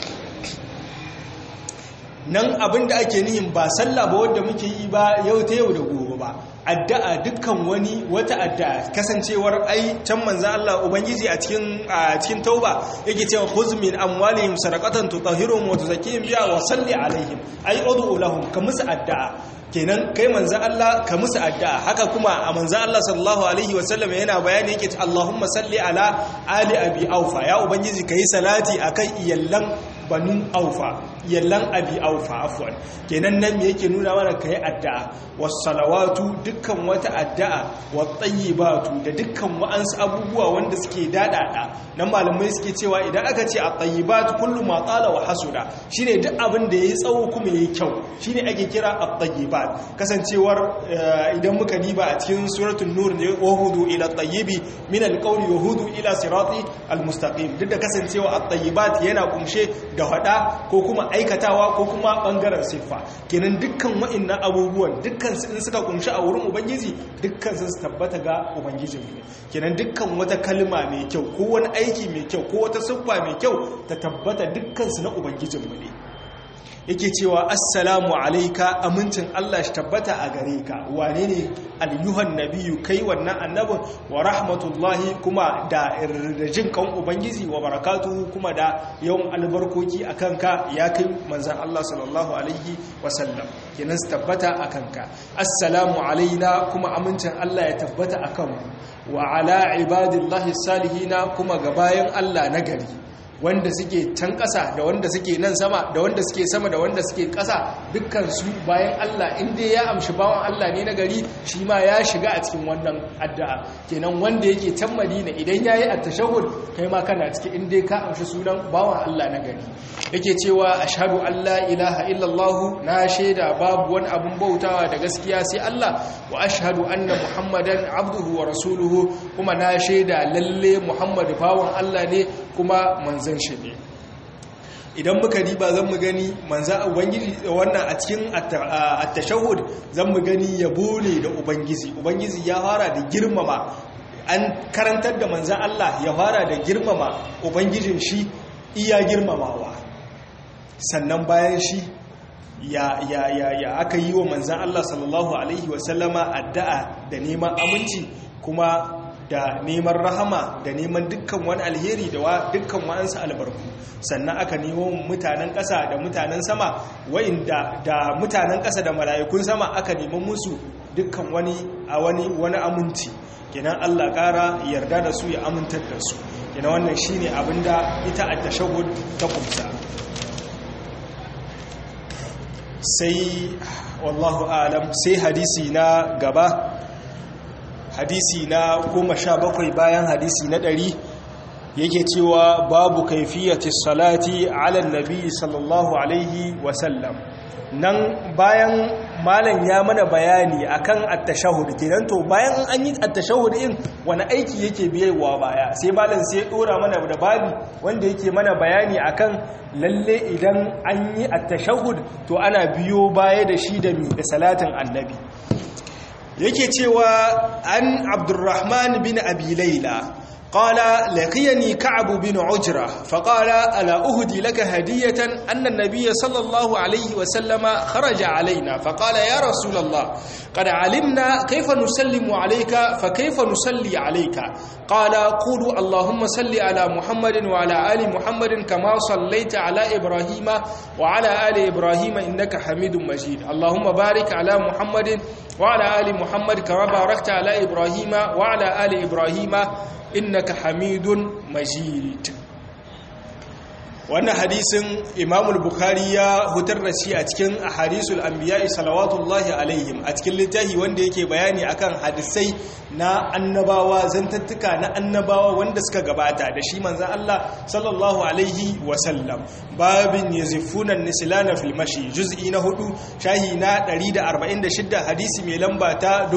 nan abin da ake nihin ba sallah ba wadda muke yi ba yau ta yau da gobe ba addu'a dukkan wani wata addu'a kasancewar ai can manzo Allah ubangiji a cikin a cikin tauba yake cewa khuz min amwalihim sadaqatan tutahhiruhum wa tuzakkihim biha wa salli alaihim ai ud'u lahum ka musu addu'a kenan kai manzo Allah ka musu addu'a haka kuma a manzo Allah sallallahu alaihi wa sallam yana bayani yake Allahumma salli ala ali abi aufa ya ubangiji kai salati akan iyallan banu aufa yallan abi aufa afwan kenan nan me yake nuna mana kai addu'a was salawatu dukkan wata addu'a wat tayyibatu da dukkan wa'ansu abubuwa wanda suke dadada nan malamai suke cewa idan aka ce at tayyibatu kullu ma tala wa hasuda shine duk abin da yayi tsawo kuma yayi kyau shine ake kira at tayyibat kasancewar idan muka diba a cikin suratul nur ne wahudu ila tayyibi min alqawli wahudu ila sirati almustaqim duk da kasancewa at-tayyibat yana kumshe da hada ko kuma aikatawa ko kuma bangaren siffa kenan dukkan wa'annan abubuwan dukkan su in suka kumshi a wurin ubangiji dukkan su tabbata ga ubangijin mu kenan dukkan wata kalma mai kyau ko wani aiki mai kyau ko wata siffa mai kyau ta tabbata dukkan su na ubangijin mu ne yake cewa assalamu alaika amincin Allah shi tabbata a gare ka wane ne alyuhan nabiyu kai wannan annabin wa rahmatullahi kuma da jin kan ubangiji wa barakatuhu kuma da yawan albarkoki a kanka ya kai manzan Allah sallallahu alaihi wasallam kenan su tabbata a kanka assalamu alaina kuma amincin Allah ya tabbata a kanmu wa ala ibadillahi salihina kuma ga bayan Allah na gari wanda suke can ƙasa da wanda suke nan sama da wanda suke sama da wanda suke ƙasa dukkansu bayan Allah inda ya amshi bawan Allah ne na gari shi ma ya shiga a cikin wannan addu'a kenan wanda yake can Madina idan yayi at-tashahhud kai ma kana cikin inda ka amshi sunan bawan Allah na gari yake cewa ashhadu an la ilaha illallah na shaida babu wani abun bautawa da gaskiya sai Allah wa ashhadu anna muhammadan abduhu wa rasuluhu kuma na shaida lalle muhammadu bawan Allah ne kuma manzan shi ne idan muka riba zan mu gani manza ubangiji wannan a cikin at-tashahhud zan mu gani yabo ne da ubangiji ubangiji ya fara da girmama an karantar da manzan Allah ya fara da girmama ubangijin shi iya girmamawa sannan bayan shi ya ya ya ya aka yi wa manzan Allah sallallahu alaihi wasallama addu'a da neman aminci kuma da neman rahama da neman dukkan wani alheri da wa dukkan wa'ansu albarku sannan aka nemo mutanen ƙasa da mutanen sama wa'inda da mutanen ƙasa da mala'ikun sama aka neman musu dukkan wani a wani wani aminci kenan Allah ƙara yarda da su ya amintar da su kenan wannan shine abinda ita at-tashahhud ta kumsa sai wallahu alam sai hadisi na gaba hadisi na goma sha bakwai bayan hadisi na ɗari yake cewa babu kaifiyati salati ala nabi sallallahu alaihi wasallam nan bayan malam ya mana bayani akan at-tashahhud kenan to bayan an yi at-tashahhud din wani aiki yake biyewa baya sai malam sai ya dora mana da babi wanda yake mana bayani akan lalle idan an yi at-tashahhud to ana biyo baya da shi da mi da salatin annabi yake cewa an abdurrahman bin abi laila قال لقيني كعب بن عجرة فقال ألا أهدي لك هدية أن النبي صلى الله عليه وسلم خرج علينا فقال يا رسول الله قد علمنا كيف نسلم عليك فكيف نصلي عليك قال قولوا اللهم صل على محمد وعلى آل محمد كما صليت على إبراهيم وعلى آل إبراهيم إنك حميد مجيد اللهم بارك على محمد وعلى آل محمد كما باركت على إبراهيم وعلى آل إبراهيم innaka hamidun majid wannan hadisin imamul bukhari ya hutar da shi a cikin ahadisul anbiya'i salawatullahi alaihim a cikin littafi wanda yake bayani akan hadisai na annabawa zantattuka na annabawa wanda suka gabata da shi manzo Allah sallallahu alaihi wa sallam babin yazifuna nislana fil mashi juz'i na hudu shahi na 146 hadisi mai lamba ta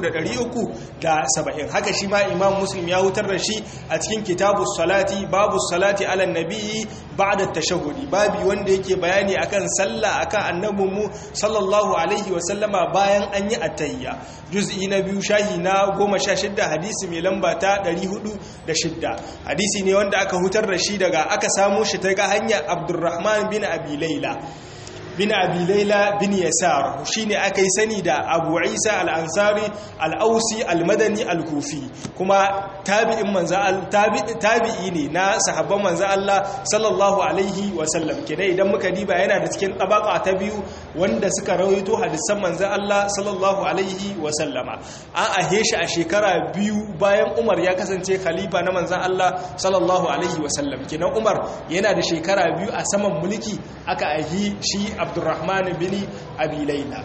3370 haka shi ma imam muslim ya hutar da shi a cikin kitabus salati babu salati ala nabiyyi ba'da tashahhudi babi wanda yake bayani akan sallah akan annabinmu sallallahu alaihi wa sallama bayan an yi attayya juz'i na biyu shahi na 16 hadisi mai lamba ta 406 hadisi ne wanda aka hutar da shi daga aka samu shi ta ga hanyar abdurrahman bin abi laila bin abi laila bin yasar shine aka yi sani da abu isa al-ansari al-ausi al-madani al-kufi kuma tabi'in manzo tabi'i ne na sahabban manzo Allah sallallahu alaihi wa sallam kenan idan muka diba yana da cikin tabaka ta biyu wanda suka rawaito hadisan manzo Allah sallallahu alaihi wa sallama an ahe shi a shekara biyu bayan Umar ya kasance khalifa na manzo Allah sallallahu alaihi wa sallam kenan Umar yana da shekara biyu a saman mulki aka ahi shi Abdurrahman bin Abi Layla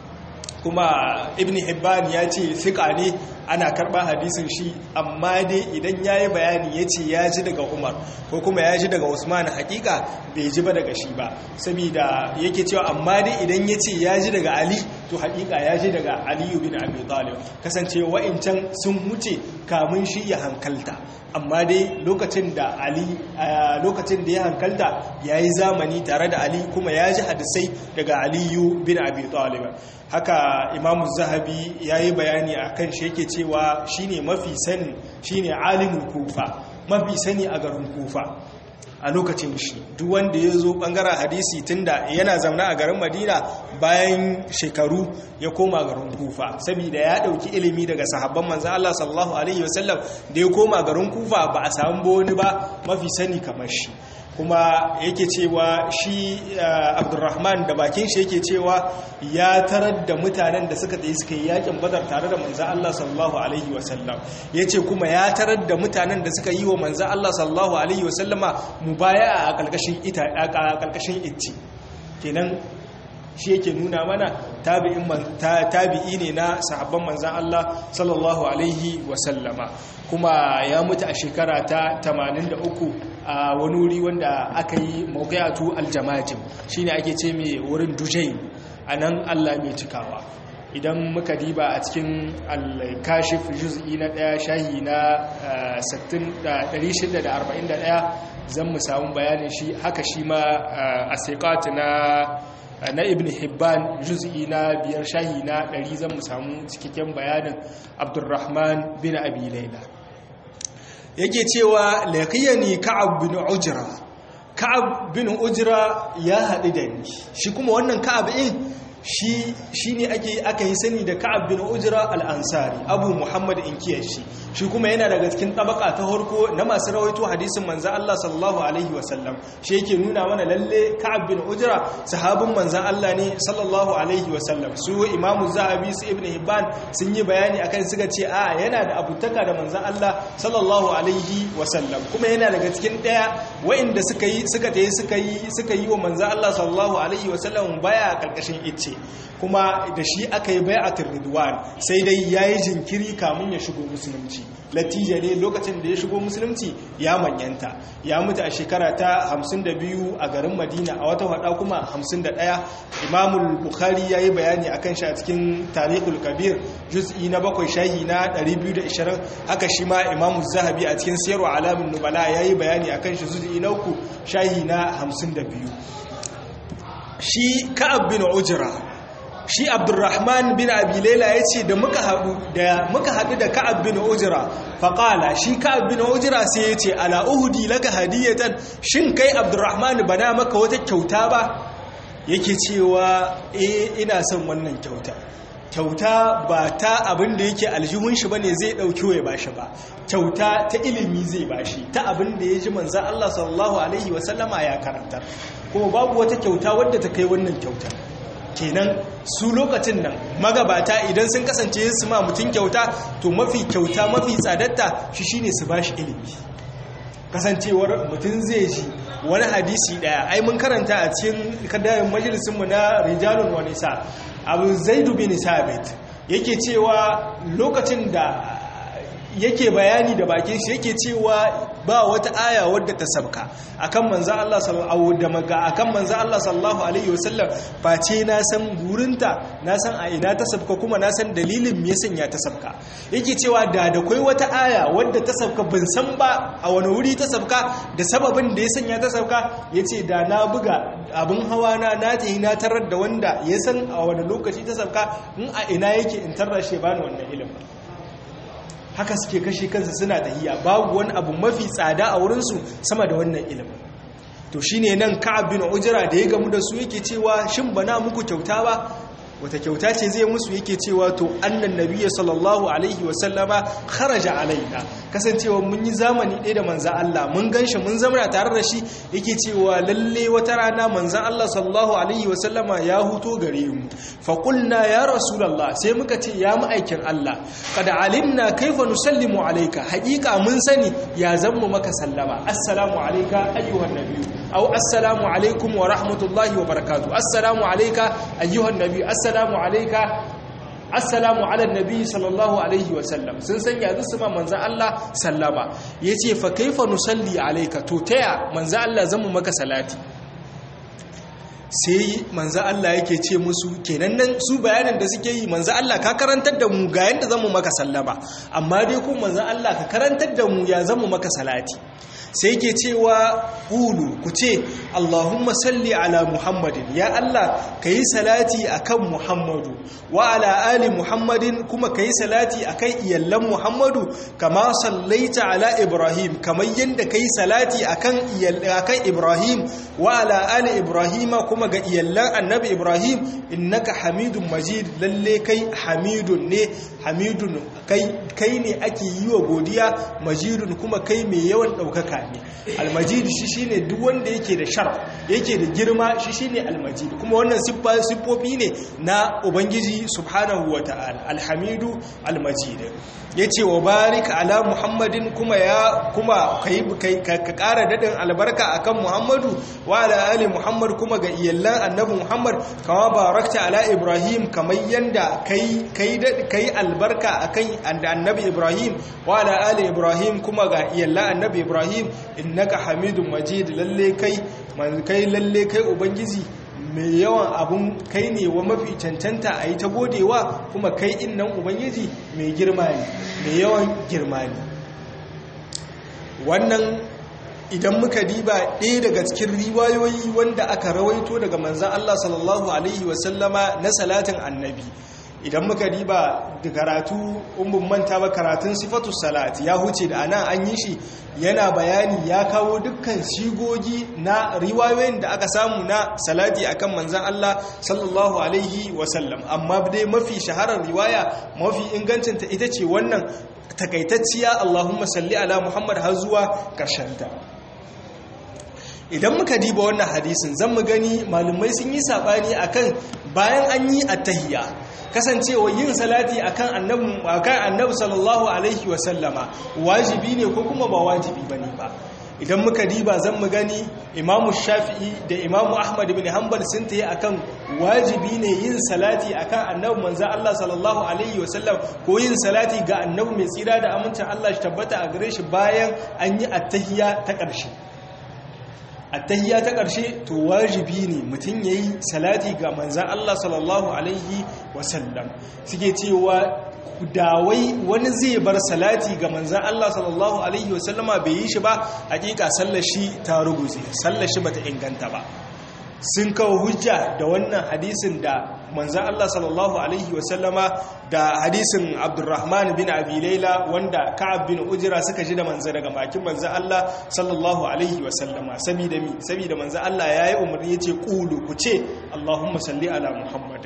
kuma ibn hibban ya ce fiƙa ne ana karɓa hadisin shi amma dai idan ya yi bayani ya ce ya ji daga umar ko kuma ya ji daga usman hakika bai ji ba daga shi ba saboda yake cewa amma dai idan ya ce ya ji daga ali to hakika ya ji daga aliyu bin abi talib kasance wa'incan sun huce kamun shi ya hankalta amma dai lokacin da ali lokacin da ya hankalta ya yi zamani tare da ali kuma ya ji hadisai daga aliyu bin abi talib haka imamu zahabi ya yi bayani a kan shi yake cewa shine mafi sani shine alimin kufa mafi sani a garin kufa a lokacin shi duk wanda ya zo bangaren hadisi tunda yana zaune a garin madina bayan shekaru ya koma garin kufa saboda ya dauki ilimi daga sahabban manzan Allah sallallahu alaihi wasallam da ya koma garin kufa ba a samu wani ba mafi sani kamar shi kuma yake cewa shi abdurrahman da bakin shi yake cewa ya tarar da mutanen da suka tsaye suka yi yakin badar tare da manzan Allah sallallahu alaihi wasallam ya ce kuma ya tarar da mutanen da suka yi wa manzan Allah sallallahu alaihi wasallama mubaya a ƙarƙashin itti kenan shi yake nuna mana tabi'i ne na sahabban manzan Allah sallallahu alaihi wasallama kuma ya mutu a shekara ta 83 a wani wuri wanda aka yi mawqiyatu aljamajim shine ake ce mai wurin dujain anan Allah mai cikawa idan muka diba a cikin al-kashif juz'i na daya shahi na 641 zan mu samu bayanin shi haka shi ma asiqat na na ibn hibban juz'i na biyar shahi na 100 zan mu samu cikakken bayanin abdurrahman bin abi laila yake cewa laqiyani ka'ab bin ujra ka'ab bin ujra ya haɗu da ni shi kuma wannan ka'ab in shi shine ake aka yi sani da ka'ab bin ujra al-ansari abu muhammad inkiyar shi shi kuma yana daga cikin tabaka ta harko na masu rawaito hadisin manzo Allah sallallahu alaihi wasallam shi yake nuna mana lalle ka'ab bin ujra sahabin manzo Allah ne sallallahu alaihi wasallam su imamu zahabi su ibn hibban sun yi bayani akan suka ce a yana da abutaka da manzo Allah sallallahu alaihi wasallam kuma yana daga cikin daya wa'inda suka yi suka tayi suka yi suka yi wa manzo Allah sallallahu alaihi wasallam baya karkashin icce kuma da shi aka yi bai'atul ridwan sai dai yayi jinkiri kamun ya shigo musulunci latija ne lokacin da ya shigo musulunci ya manyanta ya mutu a shekara ta 52 a garin madina a wata hada kuma 51 imamul bukhari yayi bayani akan shi a cikin tarihul kabir juz'i na bakwai shahi na 220 haka shi ma imamu zahabi a cikin siyarwa alamin nubala yayi bayani akan shi juz'i na uku shahi na 52 shi ka'ab bin ujra shi abdurrahman bin abilela ya ce da muka haɗu da muka haɗu da ka'ab bin ujra faƙala shi ka'ab bin ujra sai ya ce ala uhudi laka hadiyatan shin kai abdurrahman bana maka wata kyauta ba yake cewa eh ina son wannan kyauta kyauta ba ta abin da yake aljihun shi bane zai dauki ya bashi ba kyauta ta ilimi zai bashi ta abin da ya ji manzo Allah sallallahu alaihi wasallama ya karanta kuma babu wata kyauta wadda ta kai wannan kyauta kenan su lokacin nan magabata idan sun kasance su ma mutum kyauta to mafi kyauta mafi tsadatta shi shine su bashi ilimi kasancewar mutum zai ji wani hadisi daya ai mun karanta a cikin kadayin majalisinmu na rijalun wa nisa abu zaidu bin sabit yake cewa lokacin da yake bayani da bakin shi yake cewa ba wata aya wadda ta sabka akan manzo Allah sallallahu da maka akan manzo Allah sallallahu alaihi wasallam face na san gurinta na san a ina ta sabka kuma na san dalilin me sanya ta sabka yake cewa da da kai wata aya wadda ta sabka ban san ba a wani wuri ta sabka da sababin da ya sanya ta sabka yace da na buga abin hawa na na tayi na tarar da wanda ya san a wani lokaci ta sabka in a ina yake in tarra shi bani wannan ilimin haka suke kashe kansu suna tahiya babu wani abu mafi tsada a wurinsu sama da wannan ilimin to shine nan ka'ab bin ujra da ya gamu da su yake cewa shin bana muku kyauta ba wata kyauta ce zai musu yake cewa to annan nabiyyi sallallahu alaihi wa sallama kharaja alaina kasancewa mun yi zamani ɗaya da manzan Allah mun ganshi mun zamana tare da shi yake cewa lalle wata rana manzan Allah sallallahu alaihi wa sallama ya huto gare mu fa qulna ya rasulullah sai muka ce ya ma'aikin Allah kad alimna kaifa nusallimu alayka haqiqa mun sani ya zammu maka sallama assalamu alayka ayyuhan nabiyyu aw assalamu alaikum wa rahmatullahi wa barakatuh assalamu alayka ayyuhan nabiyyu assalamu alayka assalamu ala nabi sallallahu alaihi wasallam sun sanya su ma manzan Allah sallama yace fa kaifa nusalli alayka to taya manzan Allah zamu maka salati sai manzan Allah yake ce musu kenan nan su bayanin da suke yi manzan Allah ka karantar da mu ga yanda zamu maka sallama amma dai ko manzan Allah ka karantar da mu ya zamu maka salati sai ke cewa ƙulu ku ce Allahumma salli ala Muhammadin ya Allah ka yi salati a kan Muhammadu wa ala ali Muhammadin kuma ka yi salati a kan iyallan Muhammadu kama sallaita ala Ibrahim kamar yadda ka yi salati a kan Ibrahim wa ala ali Ibrahima kuma ga iyallan annabi Ibrahim innaka hamidun majid lalle kai hamidun ne hamidun kai ne ake yi wa godiya majidun kuma kai mai yawan ɗaukaka ne almajid shi shine duk wanda yake da sharaf yake da girma shi shine almajid kuma wannan siffofi ne na ubangiji subhanahu wata'ala alhamidu almajid yace wa barik ala muhammadin kuma ya kuma kai ka kara dadin albarka akan muhammadu wa ala ali muhammad kuma ga iyallan annabi muhammad kama barakta ala ibrahim kamar yanda kai kai kai albarka akan annabi ibrahim wa ala ali ibrahim kuma ga iyallan annabi ibrahim innaka hamidun majid lalle kai man kai lalle kai ubangiji mai yawan abun kai ne wa mafi cancanta a yi ta godewa kuma kai innan ubangiji mai girma ne mai yawan girma ne wannan idan muka diba ɗaya daga cikin riwayoyi wanda aka rawaito daga manzan Allah sallallahu Alaihi wasallama na salatin annabi idan muka diba da karatu umbun manta ba karatun sifatu salat ya huce da ana an yi shi yana bayani ya kawo dukkan shigogi na riwayoyin da aka samu na salati akan manzan Allah sallallahu alaihi wasallam amma dai mafi shaharar riwaya mafi ingancinta ita ce wannan takaitacciya Allahumma salli ala Muhammad har zuwa ta. idan muka diba wannan hadisin zan mu gani malumai sun yi sabani akan bayan an yi attahiyya kasancewa yin salati akan annabi akan annabi sallallahu alaihi wasallama wajibi ne ko kuma ba wajibi bane ba idan muka diba zan mu gani imamu shafi'i da imamu ahmad ibn hanbal sun tayi akan wajibi ne yin salati akan annabi manzo Allah sallallahu alaihi wasallam ko yin salati ga annabi mai tsira da amincin Allah shi tabbata a gare shi bayan an yi attahiyya ta ƙarshe attahiyya ta ƙarshe to wajibi ne mutum ya yi salati ga manzan Allah sallallahu Alaihi wasallam suke cewa dawai wani zai bar salati ga manzan Allah sallallahu Alaihi wasallama bai yi shi ba hakika sallashi ta ruguze sallashi bata inganta ba sun kawo hujja da wannan hadisin da manzan Allah sallallahu Alaihi wasallama da hadisin abdurrahman bin abi laila wanda ka'ab bin ujira suka ji da manzan daga bakin manzan Allah sallallahu Alaihi wasallama sabida mi sabida manzan Allah ya yi umarni ya ce ƙulu ku ce Allahumma salli ala Muhammadin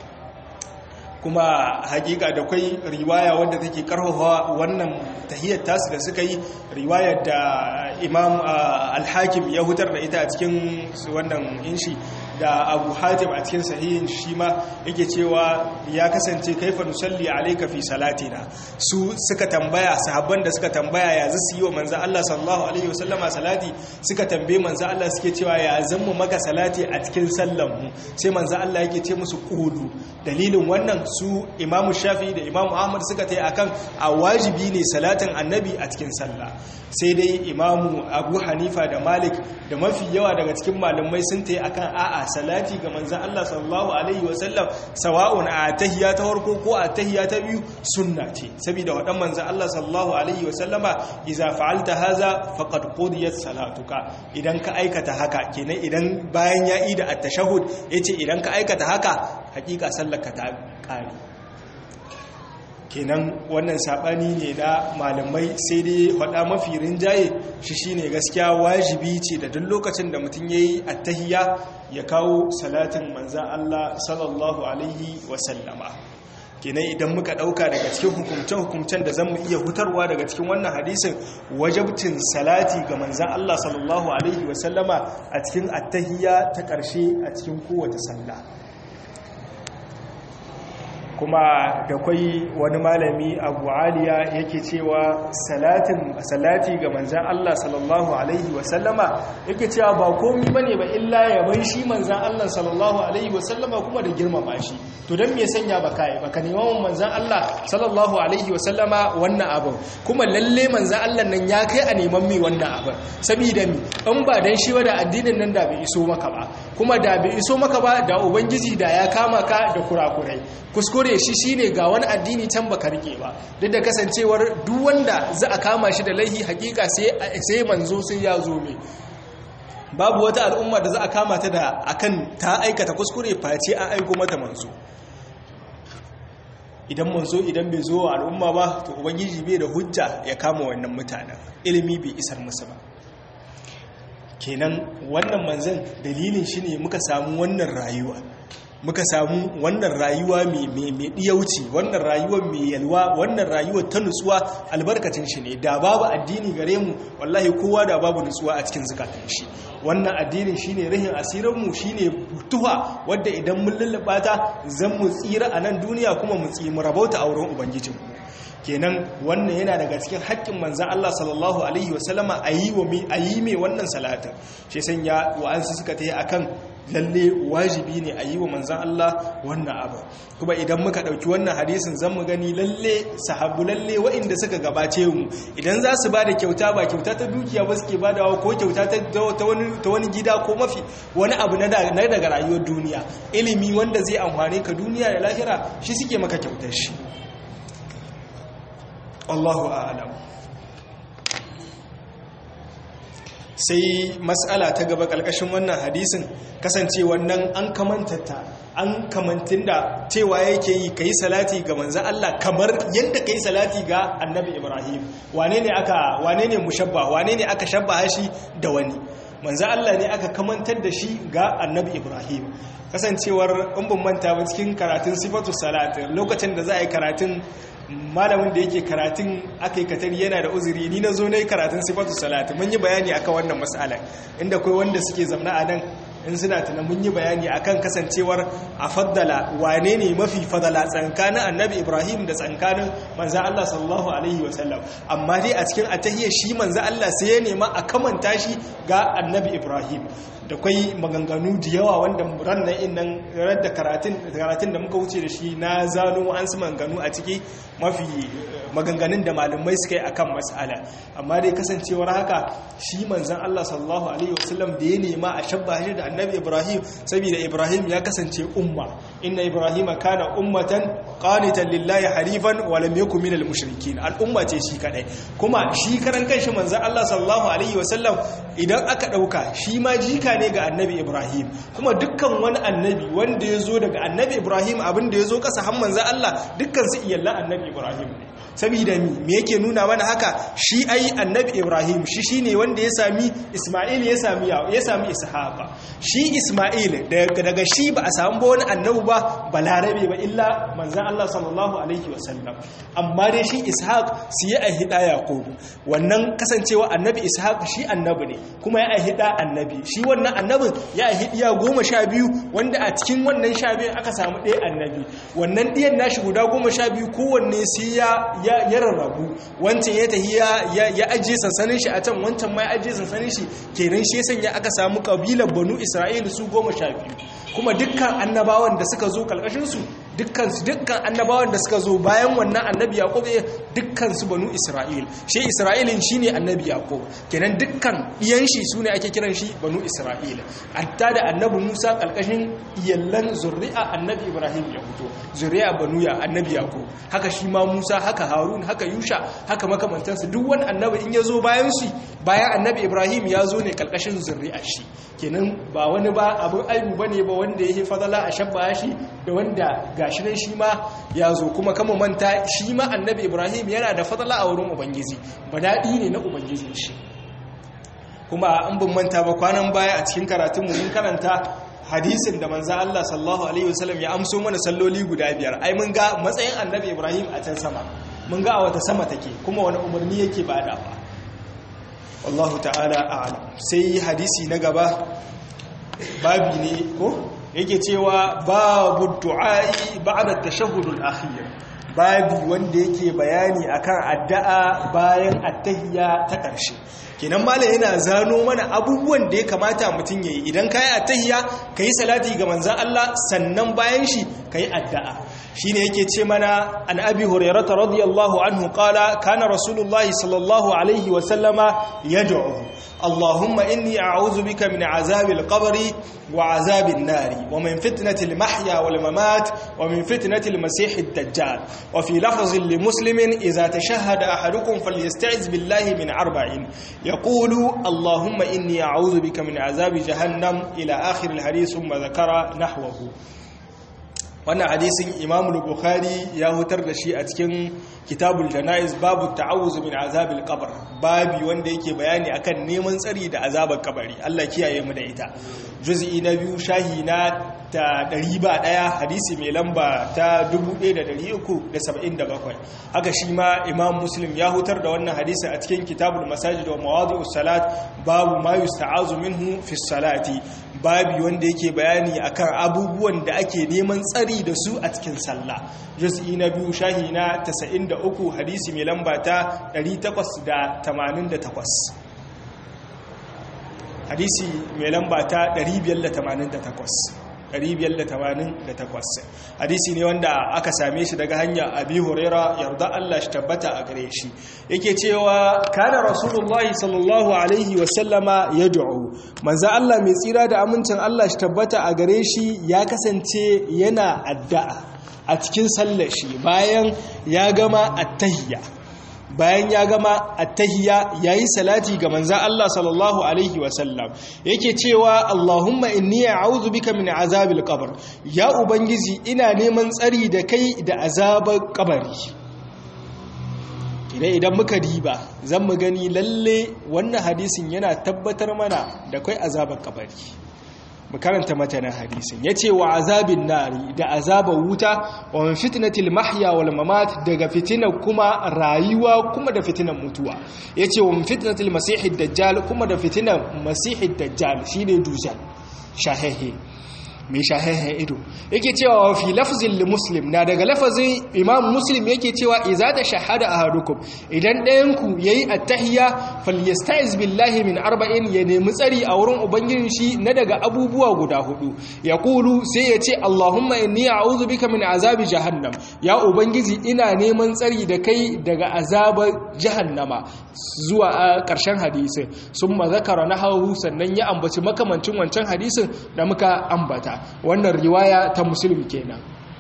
kuma hakika da kwai riwaya wadda take karfafa wannan tahiyyar tasu da suka yi riwayar da imam al-hakim ya hutar da ita a cikin wannan inshi da abu hatim a cikin sahihin shi ma yake cewa ya kasance kaifa nusalli alayka fi salatina su suka tambaya sahabban da suka tambaya ya zasu yi wa manzo Allah sallallahu alaihi wasallama salati suka tambaye manzo Allah suke cewa ya zammu maka salati a cikin sallan mu sai manzo Allah yake ce musu qulu dalilin wannan su imamu shafi da imamu ahmad suka ta yi akan a wajibi ne salatin annabi a cikin sallah sai dai imamu abu hanifa da malik da mafi yawa daga cikin malamai sun ta yi akan a'a salati ga manzan allah sallallahu alaihi wasallam sawa'un a tahiya ta farko ko a tahiya ta biyu sunna ce saboda waɗan manzan allah sallallahu alaihi wasallama iza fa'alta haza faqad qudiyat salatuka idan ka aikata haka kenan idan bayan ya ida at-tashahhud yace idan ka aikata haka hakika sallaka ta ƙari kenan wannan sabani ne na malamai sai dai faɗa mafi rinjaye shi shine gaskiya wajibi ce da duk lokacin da mutum yayi attahiyya ya kawo salatin manzan Allah sallallahu alaihi wasallama kenan idan muka ɗauka daga cikin hukumce-hukumcen da zan mu iya hutarwa daga cikin wannan hadisin wajabcin salati ga manzan Allah sallallahu alaihi wasallama a cikin attahiyya ta ƙarshe a cikin kowace sallah kuma da kwai wani malami abu aliya yake cewa salatin salati ga manzan Allah sallallahu alaihi wasallama yake cewa ba komi bane ba illa yaban shi manzan Allah sallallahu alaihi wasallama kuma da girmama shi to dan me sanya baka yi baka neman manzan Allah sallallahu alaihi wasallama wannan abin kuma lalle manzan Allah nan ya kai a neman mai wannan abin saboda mi in ba dan shi da addinin nan da bai iso maka ba kuma da bai iso maka ba da ubangiji da ya kama ka da kurakurai kuskure shi shine ga wani addini can baka rike ba duk da kasancewar duk wanda za a kama shi da laihi hakika sai sai manzo sai ya zo mai babu wata al'umma da za a kama ta da akan ta aikata kuskure face an aiko mata manzo idan manzo idan bai zo wa al'umma ba to ubangiji bai da hujja ya kama wannan mutanen ilimi bai isar musu ba kenan wannan manzan dalilin shi ne muka samu wannan rayuwa muka samu wannan rayuwa mai ɗiyauci wannan rayuwa mai yalwa wannan rayuwa ta nutsuwa albarkacin shi ne da babu addini gare mu wallahi kowa da babu nutsuwa a cikin zukatan shi wannan addinin shine rahin asirinmu shine tuha wadda idan mun lullaba ta zan mu tsira a nan duniya kuma mu tsi mu rabauta a wurin ubangijinmu kenan wannan yana daga cikin haƙƙin manzan Allah sallallahu alaihi wasallama a yi mai wannan salatin shi sanya wa'ansu suka ta yi a kan lalle wajibi ne a yi wa manzan Allah wannan abu kuma idan muka ɗauki wannan hadisin zan mu gani lalle sahabu lalle wa'inda suka gabace mu idan za su ba da kyauta ba kyauta ta dukiya ba suke ba da ko kyauta ta wani gida ko mafi wani abu na daga rayuwar duniya ilimi wanda zai amfane ka duniya da lahira shi suke maka kyautar shi Allahu a'lam sai mas'ala ta gaba kalkashin wannan hadisin kasance wannan an kamantata an kamantin da cewa yake yi kai salati ga manzon Allah kamar yadda kai salati ga Annabi Ibrahim wane ne aka wane ne mushabba wane ne aka shabba shi da wani manzon Allah ne aka kamantar da shi ga Annabi Ibrahim kasancewar in ban manta ba cikin karatun sifatu salat lokacin da za a yi karatun malamin da yake karatun aka yi katari yana da uzuri ni na zo na yi karatun sifatu salatu mun yi bayani akan wannan matsala inda kai wanda suke zamna a nan in suna tuna mun yi bayani akan kasancewar a faddala wane ne mafi fadala tsankanin annabi ibrahim da tsankanin manzan allah sallallahu alaihi wasallam amma dai a cikin atahiyar shi manzan allah sai ya nema a kamanta shi ga annabi ibrahim da kwai maganganu da yawa wanda rannan innan da karatun da muka wuce da shi na zano an su maganganu a ciki mafi maganganun da malamai suka yi akan mas'ala amma dai kasancewar haka shi manzan Allah sallallahu alaihi wasallam da ya nema a shabba shi da annabi Ibrahim saboda Ibrahim ya kasance umma inna Ibrahim kana ummatan qanitan lillahi harifan wa lam yakun minal mushrikin al'umma ce shi kadai kuma shi karan kanshi manzan Allah sallallahu alaihi wasallam idan aka dauka shi ma jika ne ga annabi Ibrahim kuma dukkan wani annabi wanda ya zo daga annabi Ibrahim abin da ya zo kasa han manzan Allah dukkan su iyallan annabi Ibrahim ne saboda mi me yake nuna mana haka shi ai annabi Ibrahim shi shine wanda ya sami Isma'il ya sami ya sami Ishaqa shi Isma'il daga shi ba a samu ba wani annabi ba balarabe ba illa manzan Allah sallallahu alaihi wasallam amma dai shi Ishaq su ya ahida Yaqub wannan kasancewa annabi Ishaq shi annabi ne kuma ya ahida annabi shi wannan annabin ya ahidiya goma sha biyu wanda a cikin wannan sha biyu aka samu ɗaya annabi wannan ɗiyan nashi guda goma sha biyu kowanne sai ya ya rarrabu wancan ya tahi ya ajiye sansanin shi a can wancan ma ya ajiye sansanin shi kenan shi sanya aka samu kabilar banu isra'ila su goma sha biyu kuma dukkan annabawan da suka zo kalkashinsu dukkan su dukkan annabawan da suka zo bayan wannan annabi yaqub dukkan su banu isra'il shi isra'ilin shine annabi yaqub kenan dukkan iyan shi sune ake kiran shi banu isra'il hatta da annabi musa kalkashin iyallan zuri'a annabi ibrahim ya fito zuri'a banu ya annabi yaqub haka shi ma musa haka harun haka yusha haka makamantansu duk wani annabi in ya zo bayan shi bayan annabi ibrahim ya zo ne kalkashin zuri'a shi kenan ba wani ba abin aibu bane ba wanda yake fadala a shabba shi da wanda ga gashi nan shi ma ya zo kuma kama manta shi ma annabi ibrahim yana da fadala a wurin ubangiji ba daɗi ne na ubangijin shi kuma an bin manta ba kwanan baya a cikin karatunmu mun karanta hadisin da manza Allah sallallahu alaihi wasallam ya amso mana salloli guda biyar ai mun ga matsayin annabi ibrahim a can sama mun ga a wata sama take kuma wani umarni yake badawa wallahu ta'ala a'lam sai hadisi na gaba babi ne ko yake cewa babu du'a'i ba'da tashahhudul akhir babi wanda yake bayani akan addu'a bayan attahiyya ta ƙarshe kenan malam yana zano mana abubuwan da ya kamata mutum yayi idan kai attahiyya kai salati ga manzon Allah sannan bayan shi kai addu'a shine yake ce mana an abi hurairah radiyallahu anhu qala kana rasulullahi sallallahu alaihi wa sallama yad'u اللهم إني أعوذ بك من عذاب القبر وعذاب النار ومن فتنة المحيا والممات ومن فتنة المسيح الدجال وفي لفظ لمسلم إذا تشهد أحدكم فليستعذ بالله من أربع يقول اللهم إني أعوذ بك من عذاب جهنم إلى آخر الحديث ثم ذكر نحوه wannan hadisin imamu bukhari ya hutar da shi a cikin kitabul jana'iz babu ta'awuz min azabil qabr babi wanda yake bayani akan neman tsari da azabar kabari Allah kiyaye mu da ita juz'i na biyu shahi na ta 101 hadisi mai lamba ta 1377 haka shi ma imam muslim ya hutar da wannan hadisi a cikin kitabul masajid wa mawadi'us salat babu ma yusta'azu minhu fi salati babi wanda yake bayani akan abubuwan da ake neman tsari da su a cikin sallah juz'i na biyu shahi na 93 hadisi mai lamba ta 888 hadisi mai lamba ta 588 588 hadisi ne wanda aka same shi daga hanya abi huraira yarda Allah shi tabbata a gare shi yake cewa kana rasulullahi sallallahu alaihi wasallama yad'u manzo Allah mai tsira da amincin Allah shi tabbata a gare shi ya kasance yana addu'a a cikin sallar shi bayan ya gama attahiyya bayan ya gama attahiyya yayi salati ga manzon Allah sallallahu alaihi wasallam yake cewa Allahumma inni a'udhu bika min azabil qabr ya ubangiji ina neman tsari da kai da azabar kabari idan idan muka diba zan mu gani lalle wannan hadisin yana tabbatar mana da kai azabar kabari mu karanta matanin hadisin yace wa azabin nari da azabar wuta wa min fitnatil mahya wal mamat daga fitinar kuma rayuwa kuma da fitinar mutuwa yace wa min fitnatil masihid dajjal kuma da fitinar masihid dajjal shine dujal shahehe mai shahehe ido yake cewa wa fi lafzin li muslim na daga lafazin imam muslim yake cewa iza ta shahada ahadukum idan ɗayanku yayi attahiyya falyasta'iz billahi min arba'in ya nemi tsari a wurin ubangijin shi na daga abubuwa guda hudu ya kulu sai ya ce allahumma inni a'udhu bika min azabi jahannam ya ubangiji ina neman tsari da kai daga azabar jahannama zuwa a ƙarshen hadisin sun zakara na hau sannan ya ambaci makamancin wancan hadisin da muka ambata wannan riwaya ta musulmi kenan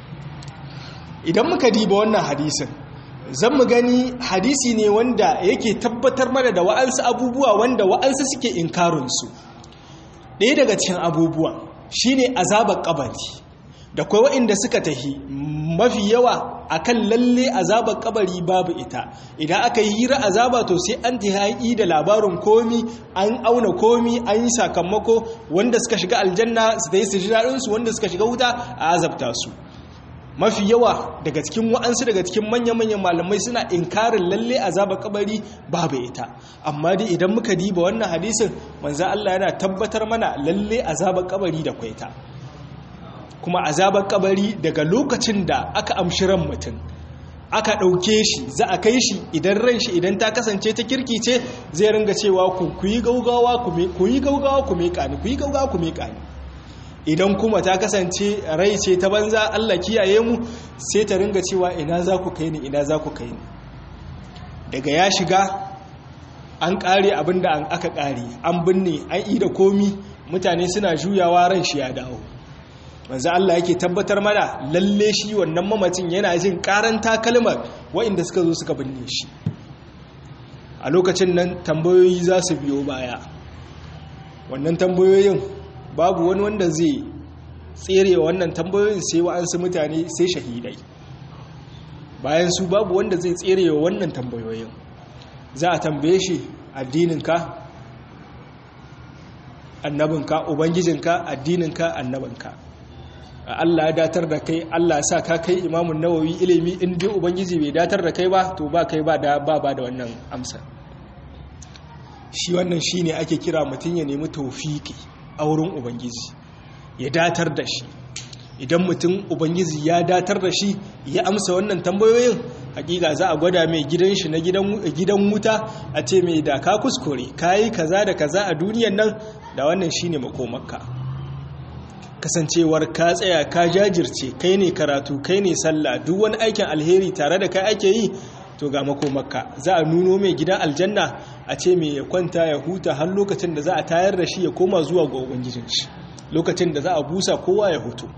idan muka diba wannan hadisin zan mu gani hadisi ne wanda yake tabbatar mana da wa'ansu abubuwa wanda wa'ansu suke inkarinsu ɗaya daga cikin abubuwan shine azabar kabari da kwai waɗanda suka tahi mafi yawa akan lalle azabar kabari babu ita idan aka yi hira azaba to sai an ta haƙi da labarin komi an auna komi an yi sakamako wanda suka shiga aljanna su ta yi su ji daɗinsu wanda suka shiga wuta a azabta su mafi yawa daga cikin wa'ansu daga cikin manya-manyan malamai suna inkarin lalle azabar kabari babu ita amma dai idan muka diba wannan hadisin manzo Allah yana tabbatar mana lalle azabar kabari da kwaita kuma azabar kabari daga lokacin da aka amshi ran mutum aka ɗauke shi za a kai shi idan ran shi idan ta kasance ta kirki ce zai ringa cewa ku yi gaugawa ku yi gaugawa ku meƙa ni ku yi gaugawa ku meƙa ni idan kuma ta kasance rai ce ta banza Allah kiyaye mu sai ta ringa cewa ina za ku kai ni ina za ku kai ni daga ya shiga an ƙare abin da aka ƙare an binne an yi da komi mutane suna juyawa ran shi ya dawo manzo Allah yake tabbatar mana lalle shi wannan mamacin yana jin karan takalmar waɗanda suka zo suka binne shi a lokacin nan tambayoyi za su biyo baya wannan tambayoyin babu wani wanda zai tserewa wannan tambayoyin sai wa'ansu mutane sai shahidai bayan su babu wanda zai tserewa wannan tambayoyin za a tambaye shi addininka annabinka ubangijinka addininka annabinka Allah ya datar da kai Allah sa ka kai imamun nawawi ilimi in dai ubangiji bai datar da kai ba to ba kai ba da ba ba da wannan amsa shi wannan shine ake kira mutum ya nemi tawfiki a wurin ubangiji ya datar da shi idan mutum ubangiji ya datar da shi ya amsa wannan tambayoyin hakika za a gwada mai gidan shi na gidan wuta a ce mai da ka kuskure kayi kaza da kaza a duniyan nan da wannan shine makomarka kasancewar ka tsaya ka jajirce kai ne karatu kai ne sallah duk wani aikin alheri tare da kai ake yi to ga makomarka za a nuno mai gidan aljanna a ce mai ya kwanta ya huta har lokacin da za a tayar da shi ya koma zuwa ga ubangijin shi lokacin da za a busa kowa ya hutu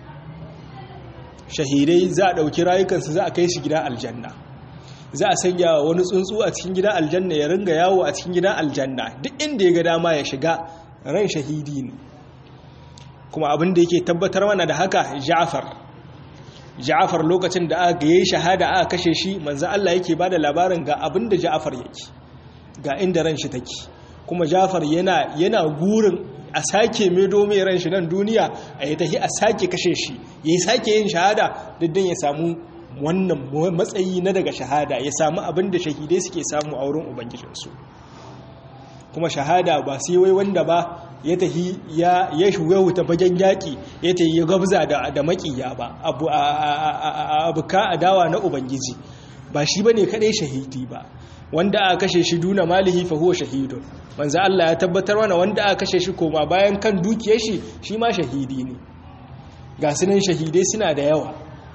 shahidai za a ɗauki rayukansu za a kai shi gidan aljanna za a sanya wani tsuntsu a cikin gidan aljanna ya ringa yawo a cikin gidan aljanna duk inda ya ga dama ya shiga ran shahidi ne kuma abin da yake tabbatar mana da haka ja'far ja'far lokacin da aka yi shahada aka kashe shi manzo Allah yake bada labarin ga abin da ja'far yake ga inda ran shi take kuma ja'far yana yana gurin a sake medo mai ran shi nan duniya a yi tahi a sake kashe shi ya sake yin shahada diddin ya samu wannan matsayi na daga shahada ya samu abin da shahidai suke samu a wurin ubangijinsu kuma shahada ba sai wai wanda ba ya tahi ya ya shuga wuta fagen yaƙi ya tahi ya gabza da da makiya ba abu abu ka adawa na ubangiji ba shi bane kadai shahidi ba wanda aka kashe shi duna malihi fa huwa shahidun manzo Allah ya tabbatar mana wanda aka kashe shi koma bayan kan dukiyar shi shi ma shahidi ne ga sunan shahidai suna da yawa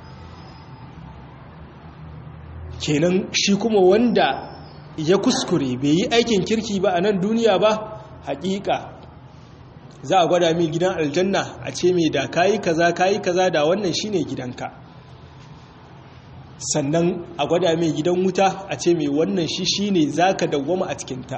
kenan shi kuma wanda ya kuskure bai yi aikin kirki ba a nan duniya ba hakika za a gwada mai gidan aljanna a ce mai da kayi kaza kayi kaza da wannan shine gidanka sannan a gwada mai gidan wuta a ce mai wannan shi shine zaka dawwama a cikinta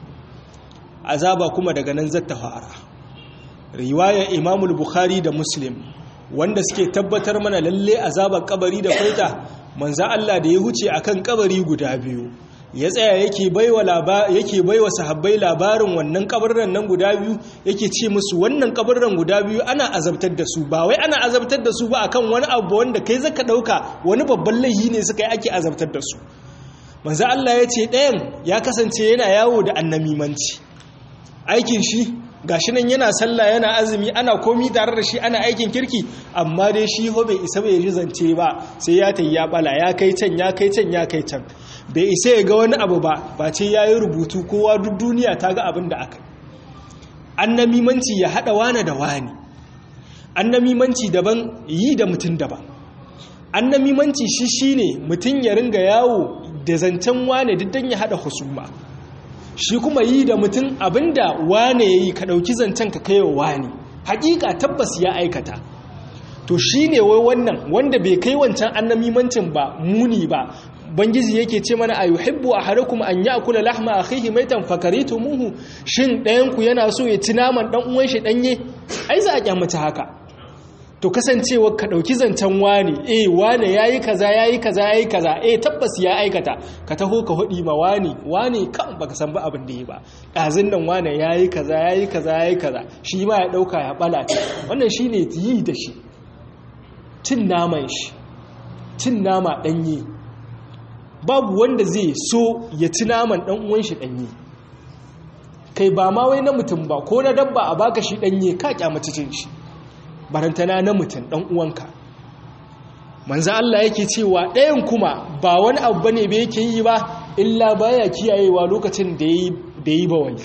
azaba kuma daga nan zata fara riwayar imamul bukhari da muslim wanda suke tabbatar mana lalle azabar kabari da kwaita manza Allah da ya huce akan kabari guda biyu ya tsaya yake baiwa yake baiwa sahabbai labarin wannan kabarran nan guda biyu yake ce musu wannan kabarran guda biyu ana azabtar da su ba wai ana azabtar da su ba akan wani abu wanda kai zaka dauka wani babban laifi ne suka yi ake azabtar da su manzo Allah ya ce ɗayan ya kasance yana yawo da annamimanci aikin shi gashi nan yana sallah yana azumi ana komi tare da shi ana aikin kirki amma dai shi ho bai isa bai ji zance ba sai ya tayi ya bala ya kai can ya kai can ya kai can bai isa ya ga wani abu ba ba ce ya yi rubutu kowa duk duniya ta ga abin da aka annamimanci ya haɗa wane da wani annamimanci daban yi da mutum daban annamimanci shi shine mutum ya ringa yawo da zancen wane duk don ya haɗa husuma shi kuma yi da mutum abinda wane ya yi ka ɗauki zancen ka kai wa wani hakika tabbas ya aikata to shi ne wai wannan wanda bai kai wancan annamimancin ba muni ba bangiji yake ce mana ayuhibbu ahadukum an ya'kula lahma akhihi maitan fakaritumuhu shin ɗayan ku yana so ya ci naman dan uwan shi danye ai za a kyamata haka to kasancewa ka dauki zancen wani eh wani yayi kaza yayi kaza yayi kaza eh tabbas ya aikata ka taho ka hudi ma wani wani kan baka san ba abin da yi ba dazin nan wani yayi kaza yayi kaza yayi kaza shi ma ya dauka ya bala wannan shine yi da shi cin naman shi cin nama danye babu wanda zai so ya ci naman dan uwan shi danye kai ba ma wai na mutum ba ko na dabba a baka shi danye ka kyamaci cin shi barantana na mutum dan uwanka manzo Allah yake cewa ɗayan kuma ba wani abu bane ba yake yi ba illa baya kiyayewa lokacin da yayi da yi bawali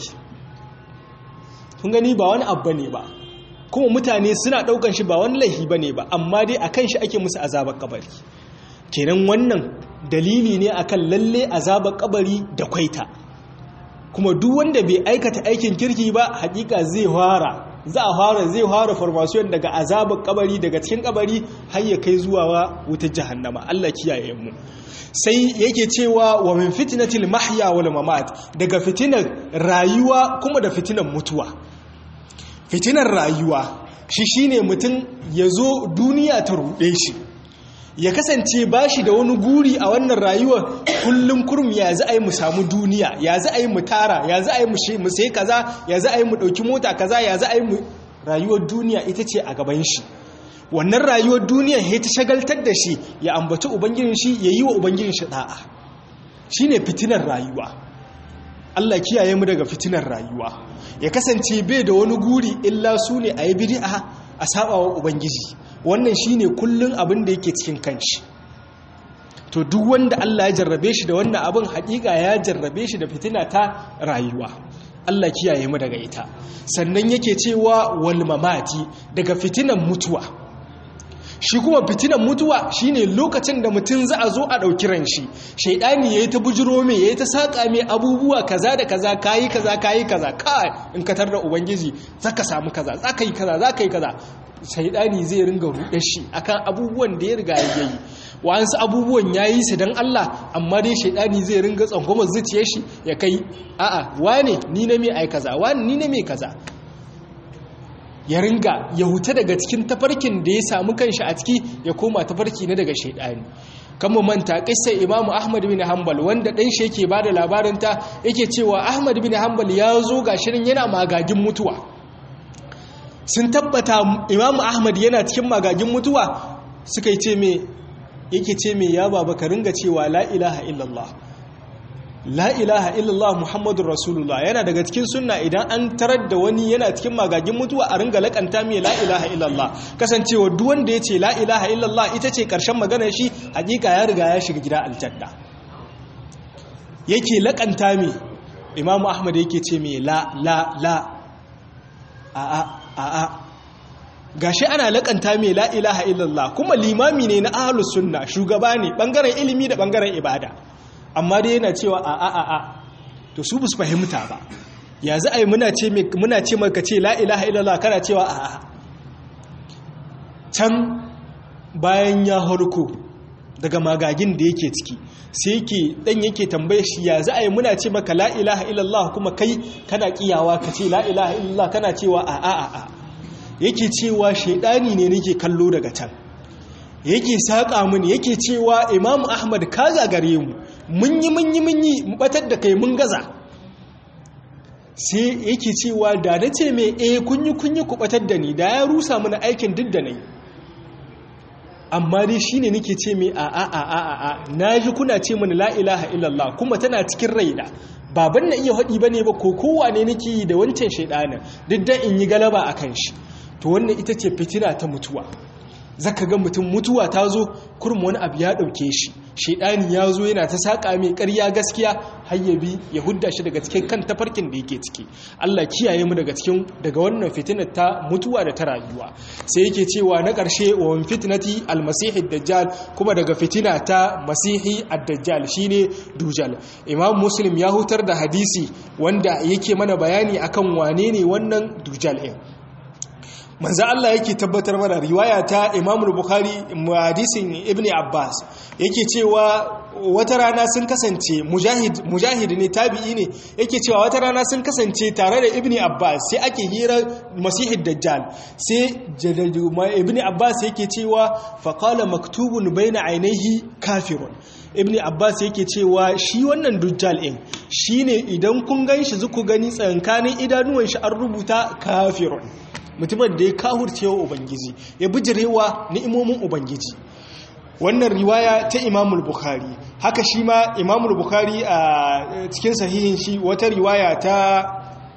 kun gani ba wani abu bane ba kuma mutane suna daukan shi ba wani laifi bane ba amma dai akan shi ake musu azabar kabari kenan wannan dalili ne akan lalle azabar kabari da kwaita kuma duk wanda bai aikata aikin kirki ba hakika zai fara za a fara zai fara formation daga azabar kabari daga cikin kabari har ya kai zuwa wutar jahannama Allah kiyaye mu sai yake cewa wa min fitnatil mahya wal mamat daga fitinar rayuwa kuma da fitinar mutuwa fitinar rayuwa shi shine mutum ya zo duniya ta ruɗe shi ya kasance ba shi da wani guri a wannan rayuwar kullum kurum ya za a yi mu samu duniya ya za a yi mu tara ya za a yi mu sai kaza ya za a yi mu ɗauki mota kaza ya za a yi mu rayuwar duniya ita ce a gaban shi wannan rayuwar duniya ya ta shagaltar da shi ya ambaci ubangijin shi ya yi wa ubangijin shi da'a shi ne fitinar rayuwa Allah kiyaye mu daga fitinar rayuwa ya kasance bai da wani guri illa su ne a yi bid'a a sabawa ubangiji wannan shine kullun abin da yake cikin kanshi to duk wanda Allah ya jarrabe shi da wannan abin hakika ya jarrabe shi da fitina ta rayuwa Allah kiyaye mu daga ita sannan yake cewa wal mamati daga fitinan mutuwa shi kuma fitinan mutuwa shine lokacin da mutum za a zo a ɗauki ran shi shaidani yayi ta bujiro mai yayi ta saka mai abubuwa kaza da kaza kayi kaza kayi kaza kai in ka tarda ubangiji zaka samu kaza zaka yi kaza zaka yi kaza shaidani zai ringa ruɗe shi akan abubuwan da ya riga ya yi wa'ansu abubuwan ya yi su don Allah amma dai shaidani zai ringa tsangwamar zuciyar shi ya kai a'a wane ni na mai ai kaza wane ni na mai kaza ya ringa ya huta daga cikin tafarkin da ya samu kanshi a ciki ya koma tafarki na daga shaidani kan mu manta kissar imamu ahmad bin hanbal wanda dan shi yake bada labarin ta yake cewa ahmad bin hanbal ya zo ga shirin yana magagin mutuwa sun tabbata imamu ahmad yana cikin magagin mutuwa suka yi ce me yake ce me ya baba ka ringa cewa la ilaha illallah la ilaha illallah muhammadun rasulullah yana daga cikin sunna idan an tarar da wani yana cikin magagin mutuwa a ringa lakanta mai la ilaha illallah kasancewa duk wanda ya ce la ilaha illallah ita ce karshen maganar shi hakika ya riga ya shiga gida aljanna yake lakanta mai imamu ahmad yake ce mai la la la a a a a gashi ana lakanta mai la ilaha illallah kuma limami ne na ahlus sunna shugaba ne bangaren ilimi da bangaren ibada amma dai yana cewa a a a a to su bus fahimta ba ya za a yi muna ce muna ce maka ce la ilaha illallah kana cewa a a can bayan ya harko daga magagin da yake ciki sai yake dan yake tambaye shi ya za a yi muna ce maka la ilaha illallah kuma kai kana kiyawa ka ce la ilaha illallah kana cewa a a a a yake cewa shaidani ne nake kallo daga can yake saƙa mini yake cewa imamu ahmad ka gagare mu mun yi mun yi mun yi mu batar da kai mun gaza sai yake cewa da na ce mai e kunyi kunyi ku batar da ni da ya rusa mana aikin duk da na yi amma dai shi ne nake ce mai a a a a a na ji kuna ce mana la ilaha illallah kuma tana cikin raina baban na iya haɗi ba ne ba ko kowa ne nake yi da wancan shaidanin duk da in yi galaba a kan shi to wannan ita ce fitina ta mutuwa zaka ga mutum mutuwa ta zo kurum wani abu ya ɗauke shi shaidani ya zo yana ta saƙa mai ƙarya gaskiya hayyabi ya hudda shi daga cikin kan tafarkin da yake ciki Allah kiyaye mu daga cikin daga wannan fitinar ta mutuwa da ta rayuwa sai yake cewa na ƙarshe wa fitnati almasihi dajjal kuma daga fitina ta masihi ad-dajjal shine dujal imam muslim ya hutar da hadisi wanda yake mana bayani akan wane ne wannan dujal ɗin manzo Allah yake tabbatar mana riwaya ta Imam Bukhari hadisin Ibn Abbas yake cewa wata rana sun kasance mujahid mujahid ne tabi'i ne yake cewa wata rana sun kasance tare da Ibn Abbas sai ake hira Masihid Dajjal sai Ibn Abbas yake cewa faqala maktubun baina ainihi kafirun Ibn Abbas yake cewa shi wannan Dajjal din shine idan kun ganshi zuku gani tsankanin idanuwan shi an rubuta kafirun mutumin da ya kahurce wa ubangiji ya bijirewa ni'imomin ubangiji wannan riwaya ta imamul bukhari haka shi ma imamul bukhari a cikin sahihin shi wata riwaya ta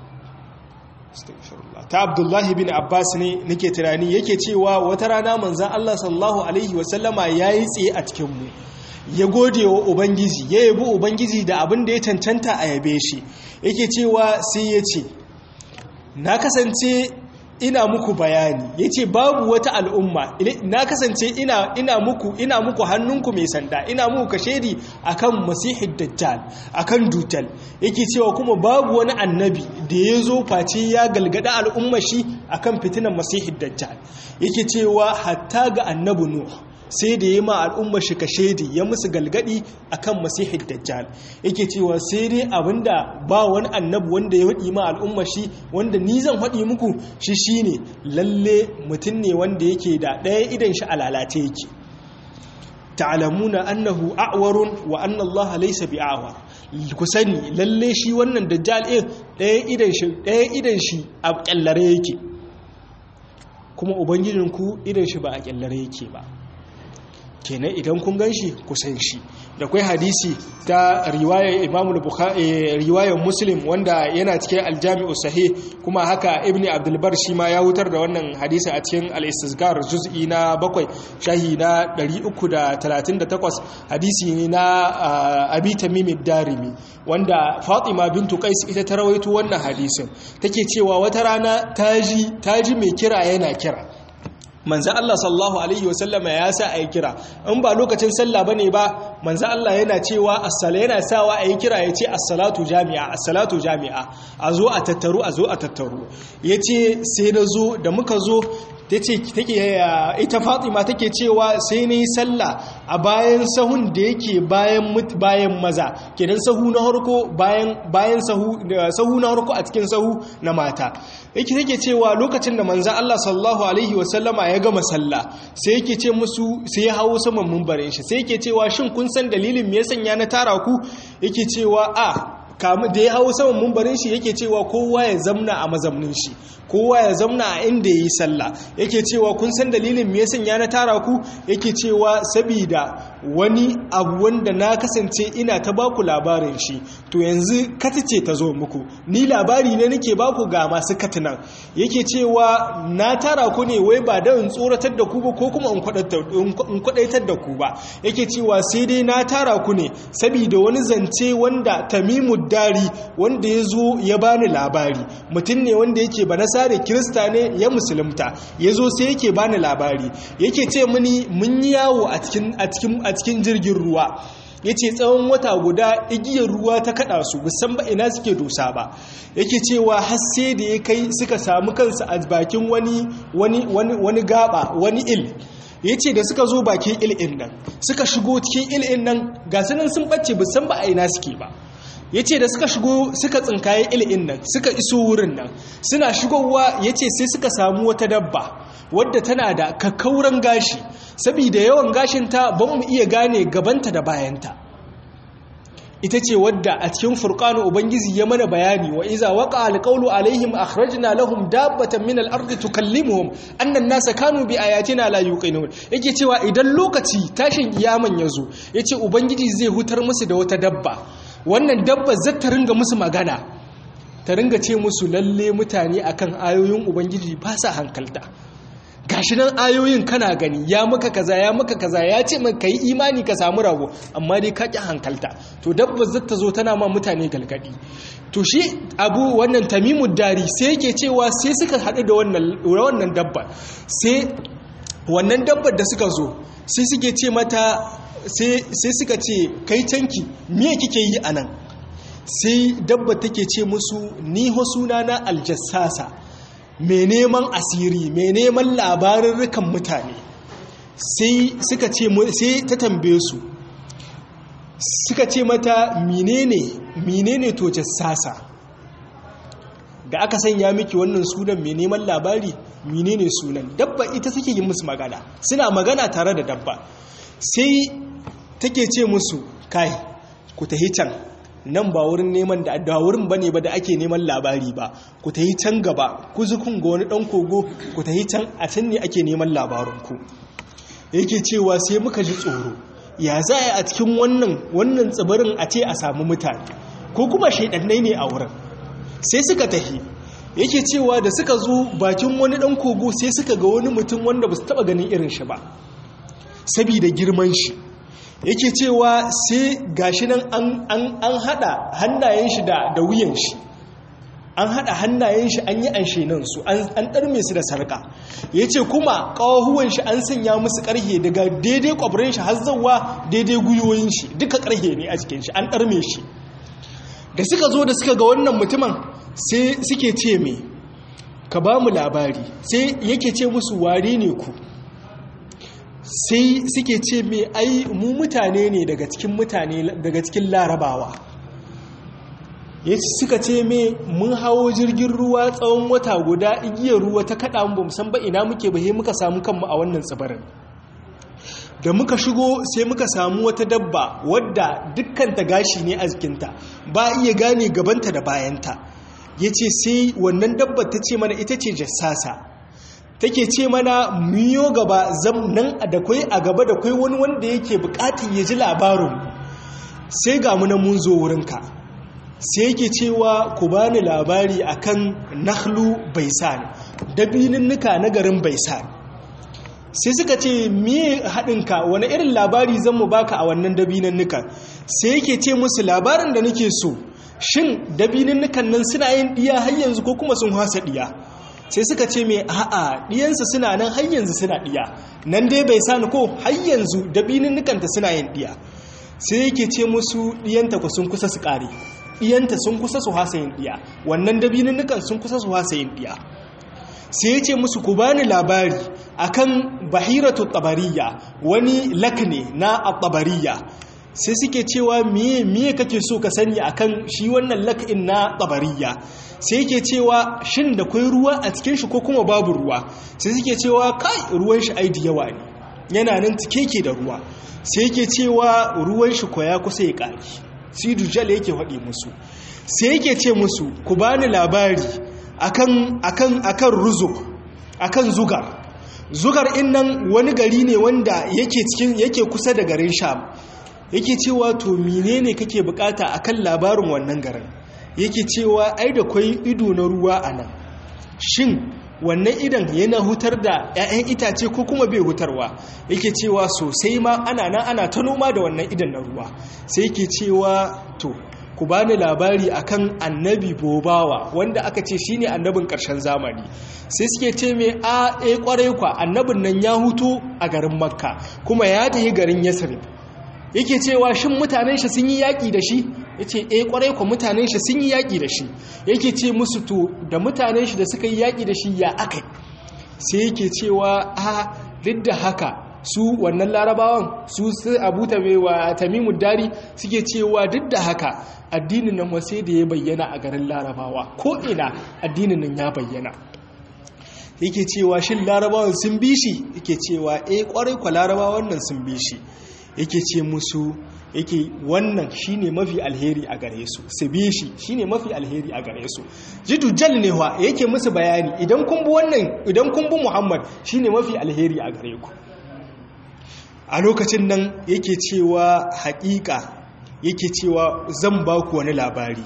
ta abdullahi bin abbas ne nake tunani yake cewa wata rana manzan allah sallallahu alaihi wasallama ya yi tsaye a cikinmu ya gode wa ubangiji ya yabi ubangiji da abin da ya cancanta a yabe shi yake cewa sai ya ce na kasance ina muku bayani ya ce babu wata al'umma na kasance ina, ina muku ina muku hannunku mai sanda ina muku kashedi akan masihid dajjal akan dujjal yake cewa kuma babu wani annabi da ya zo face ya galgada al'umma shi akan fitinan masihid dajjal yake cewa hatta ga annabi nuh sai da ya ma al'umma shi ka shaidi ya musu galgadi akan masihid dajjal yake cewa sai dai abinda ba wani annabi wanda ya haɗi ma al'umma shi wanda ni zan haɗi muku shi shine lalle mutum ne wanda yake da ɗaya idan shi a lalace yake ta'lamuna annahu a'warun wa anna Allah laysa bi'awar ku sani lalle shi wannan dajjal ɗin ɗaya idan shi ɗaya idan shi a kyallare yake kuma ubangijinku idan shi ba a kyallare yake ba kenan idan kun gan shi kusan shi da kwai hadisi ta riwayar imamu bukhari riwayar muslim wanda yana cikin aljami'u sahih kuma haka ibni abdulbar shi ma ya wutar da wannan hadisi a cikin al-istisgar juz'i na bakwai shahi na 338 hadisi ne na abi tamim darimi wanda fatima bintu qais ita ta rawaito wannan hadisin take cewa wata rana taji taji mai kira yana kira manzan Allah sallallahu Alaihi wasallama ya sa a yi kira in ba lokacin sallah ba ne ba manzan Allah yana cewa assala yana sawa a yi kira ya ce assalatu jami'a assalatu jami'a a zo a tattaru a zo a tattaru ya ce sai na zo da muka zo ta ce ita fatima take cewa sai na yi sallah a bayan sahun da yake bayan maza kenan sahu na harko bayan sahu na harko a cikin sahu na mata yake take cewa lokacin da manza Allah sallallahu alaihi wasallama ya gama sallah sai yake ce musu sai ya hawo saman mumbarin shi sai yake cewa shin kun san dalilin me ya sanya na tara ku yake cewa a kamu da ya hau saman mumbarin shi yake cewa kowa ya zamna a mazamnin shi kowa ya zamna a inda ya yi sallah yake cewa kun san dalilin me yasan ya na tara ku yake cewa sabida wani abu wanda na kasance ina ta baku labarin shi to yanzu katice ta zo muku ni labari ne nake baku ga masu katinan yake cewa na tara ku ne wai ba da in tsoratar da ku ba ko kuma in kwadaitar da ku ba yake cewa sai dai na tara ku ne sabida wani zance wanda tamimu dari wanda ya zo ya bani labari mutum ne wanda yake ba nasare kirista ne ya musulunta ya zo sai yake bani labari yake ce mini mun yi yawo a cikin jirgin ruwa ya ce tsawon wata guda igiyar ruwa ta kada su musan ba ina suke dosa ba yake cewa hasse da ya kai suka samu kansu a bakin wani wani gaba wani il ya ce da suka zo bakin il'in nan suka shigo cikin il'in nan ga sunan sun ɓace musan ba a ina suke ba ya ce da suka shigo suka tsinkaye il'in nan suka iso wurin nan suna shigowa ya ce sai suka samu wata dabba wadda tana da kakkauran gashi saboda yawan gashinta ba mu iya gane gabanta da bayanta ita ce wadda a cikin furqanu ubangiji ya mana bayani wa iza waqa alqawlu alaihim akhrajna lahum dabbatan min al-ardi tukallimuhum anna an-nasa kanu bi ayatina la yuqinun yake cewa idan lokaci tashin kiyaman yazo yace ubangiji zai hutar musu da wata dabba wannan dabba zai ta ringa musu magana ta ringa ce musu lalle mutane akan ayoyin ubangiji ba sa hankalta gashi nan ayoyin kana gani ya maka kaza ya maka kaza ya ce maka yi imani ka samu rago amma dai ka ƙi hankalta to dabba zai ta zo tana ma mutane galgadi to shi abu wannan tamimu dari sai yake cewa sai suka haɗu da wannan dabba sai wannan dabbar da suka zo sai suke ce mata sai suka ce kai canki me kike yi a nan sai dabba take ce musu ni suna na aljassasa mai neman asiri mai neman labarurrukan mutane sai suka ce sai ta tambaye su suka ce mata menene menene to jassasa da aka sanya miki wannan sunan mai neman labari menene sunan dabba ita take yi musu magana suna magana tare da dabba sai take ce musu kai ku tahi can nan ba wurin neman da da wurin bane ba da ake neman labari ba ku tahi can gaba ku zukun ga wani dan kogo ku tahi can a can ne ake neman labarin ku yake cewa sai muka ji tsoro ya za a cikin wannan wannan tsibirin a ce a samu mutane ko kuma shaidannai ne a wurin sai suka tahi yake cewa da suka zo bakin wani dan kogo sai suka ga wani mutum wanda ba su taba ganin irin shi ba sabida girman shi yake cewa sai gashi nan an hada hannayen shi da wuyan shi an hada hannayen shi an yi an shenan su an ɗarme su da sarka ya ce kuma ƙawahuwan shi an sanya musu ƙarhe daga daidai ƙwabirin shi har zauwa daidai guyoyin shi duka ƙarhe ne a cikin shi an ɗarme shi da suka zo da suka ga wannan mutumin sai suke ce me ka ba mu labari sai yake ce musu ware ne ku sai suke ce mai ai mu mutane ne daga cikin mutane daga cikin larabawa ya suka ce mai mun hawo jirgin ruwa tsawon wata guda igiyar ruwa ta kaɗa mu san ba ina muke bahe muka samu kanmu a wannan tsibirin da muka shigo sai muka samu wata dabba wadda dukkanta gashi ne a jikinta ba iya gane gabanta da bayanta ya ce sai wannan dabba ta ce mana ita ce jassasa take ce mana miyo gaba zam nan da kwai a gaba da kwai wani wanda yake bukatun ya ji labarin sai ga mu mun zo wurinka sai yake cewa ku bani labari akan nahlu baisan dabininnuka na garin baisan sai suka ce miye haɗinka wani irin labari zan mu baka a wannan dabininnukan sai yake ce musu labarin da nake so shin dabininnukan nan suna yin ɗiya har yanzu ko kuma sun hasa ɗiya sai suka ce mai a'a ɗiyansu suna nan har yanzu suna ɗiya nan dai bai sani ko har yanzu dabininnikanta suna yin ɗiya sai yake ce musu ɗiyanta ku sun kusa su ƙare ɗiyanta sun kusa su hasa yin ɗiya wannan dabininnikan sun kusa su hasa yin ɗiya sai ya ce musu ku bani labari akan bahiratu tabariya wani lakne na tabariya sai suke cewa miye miye kake so ka sani akan shi wannan lak'in na tabariya sai yake cewa shin da kwai ruwa a cikin shi ko kuma babu ruwa sai suke cewa kai ruwan shi ai da yawa ne yana nan cike ke da ruwa sai yake cewa ruwan shi ko ya kusa ya kare sai dujal yake faɗi musu sai yake ce musu ku bani labari akan akan akan ruzuk akan zugar zugar in nan wani gari ne wanda yake cikin yake kusa da garin sham yake cewa to menene kake bukata akan labarin wannan garin yake cewa ai da kwai ido na ruwa a nan shin wannan idan yana hutar da 'ya'yan itace ko kuma bai hutarwa yake cewa sosai ma ana nan ana ta noma da wannan idan na ruwa sai yake cewa to ku bani labari akan annabi bobawa wanda aka ce shine annabin karshen zamani sai suke ce mai a e kwarai kwa annabin nan ya hutu a garin makka kuma ya tafi garin yasrib yake cewa shin mutanen shi sun yi yaƙi da shi ya ce e kwarai kwa mutanen shi sun yi yaƙi da shi yake ce musu to da mutanen shi da suka yi yaƙi da shi ya aka sai yake cewa a duk da haka su wannan larabawan su su abu wa tamimu dari suke cewa duk da haka addinin nan wasai da ya bayyana a garin larabawa ko ina addinin nan ya bayyana yake cewa shin larabawan sun bi shi yake cewa eh kwarai kwa larabawan nan sun bi shi yake ce musu yake wannan shine mafi alheri a gare su su bi shi shine mafi alheri a gare su jidu jal ne wa yake musu bayani idan kun bi wannan idan kun bi Muhammad shine mafi alheri a gare ku a lokacin nan yake cewa haƙiƙa yake cewa zan ba ku wani labari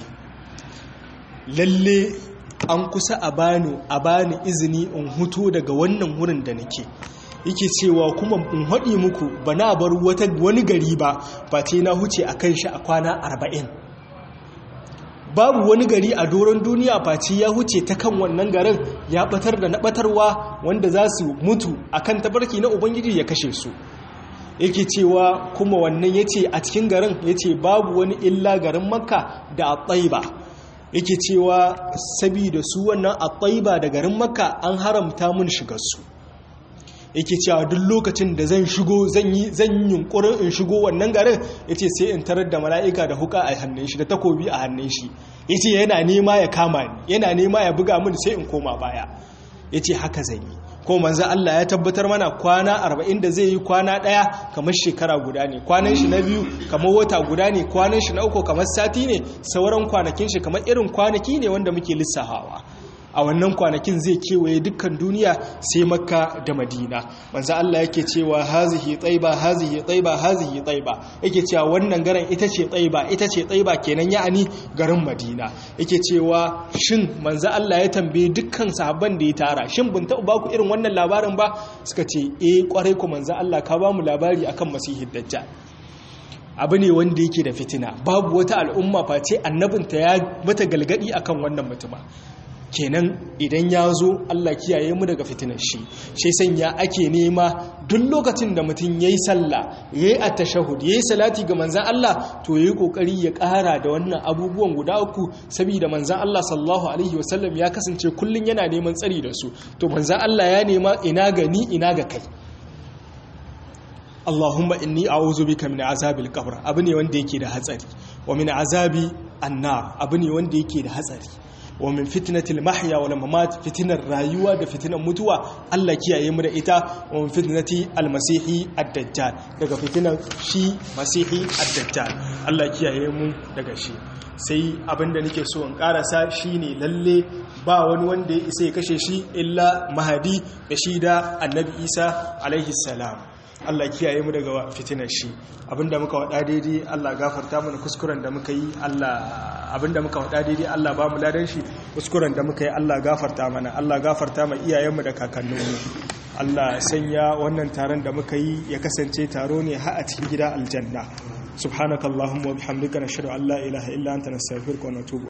lalle an kusa a bani a bani izini in huto daga wannan wurin da nake yake cewa kuma in haɗi muku ba na bar wani gari ba ba ce na huce a kan shi a kwana arba'in babu wani gari a doron duniya face ya huce ta kan wannan garin ya batar da na batarwa wanda za su mutu a kan tabarki na ubangiji ya kashe su yake cewa kuma wannan ya ce a cikin garin ya ce babu wani illa garin makka da a ba yake cewa sabida su wannan a da garin makka an haramta mun shigarsu yake cewa duk lokacin da zan shigo zan yi zan yunkurin in shigo wannan garin yace sai in tarar da mala'ika da huka a hannun shi da takobi a hannun shi yace yana nema ya kama ni yana nema ya buga min sai in koma baya yace haka zan yi ko manzo Allah ya tabbatar mana kwana 40 da zai yi kwana daya kamar shekara guda ne kwanan shi na biyu kamar wata guda ne kwanan shi na uku kamar sati ne sauran kwanakin shi kamar irin kwanaki ne wanda muke lissafawa a wannan kwanakin zai kewaye dukkan duniya sai makka da madina manzo Allah yake cewa hazihi taiba hazihi taiba hazihi taiba yake cewa wannan garin ita ce taiba ita ce taiba kenan ya'ani garin madina yake cewa shin manzo Allah ya tambaye dukkan sahabban da ya tara shin bin taɓa baku irin wannan labarin ba suka ce eh kwarai ku manzo Allah ka ba mu labari akan masihid dajjal abu ne wanda yake da fitina babu wata al'umma face annabinta ya mata galgadi akan wannan mutuma kenan idan ya zo Allah kiyaye mu daga fitinar shi shi sanya ake nema duk lokacin da mutum yayi sallah yayi at-tashahhud yayi salati ga manzon Allah to yayi kokari ya ƙara da wannan abubuwan guda uku saboda manzon Allah sallallahu alaihi wasallam ya kasance kullun yana neman tsari da su to manzon Allah ya nema ina ga ni ina ga kai Allahumma inni a'udhu bika min azabil qabr abu ne wanda yake da hatsari wa min azabi annar abu ne wanda yake da hatsari wa min fitnatil mahya wal mamat fitinar rayuwa da fitinar mutuwa Allah kiyaye mu da ita wa min fitnati al masihi ad-dajjal daga fitinar shi masihi ad-dajjal Allah kiyaye mu daga shi sai abinda nake so in karasa shine lalle ba wani wanda ya isa ya kashe shi illa mahadi da shi da annabi Isa alaihi salam Allah kiyaye mu daga fitinar shi abinda muka wada daidai Allah gafarta mana kuskuren da muka yi Allah abinda muka wada daidai Allah ba mu ladan shi kuskuren da muka yi Allah gafarta mana Allah gafarta ma iyayenmu da kakanninmu Allah sanya wannan taron da muka yi ya kasance taro ne har a cikin gida aljanna subhanakallahumma wa bihamdika nashhadu an la ilaha illa anta nastaghfiruka wa natubu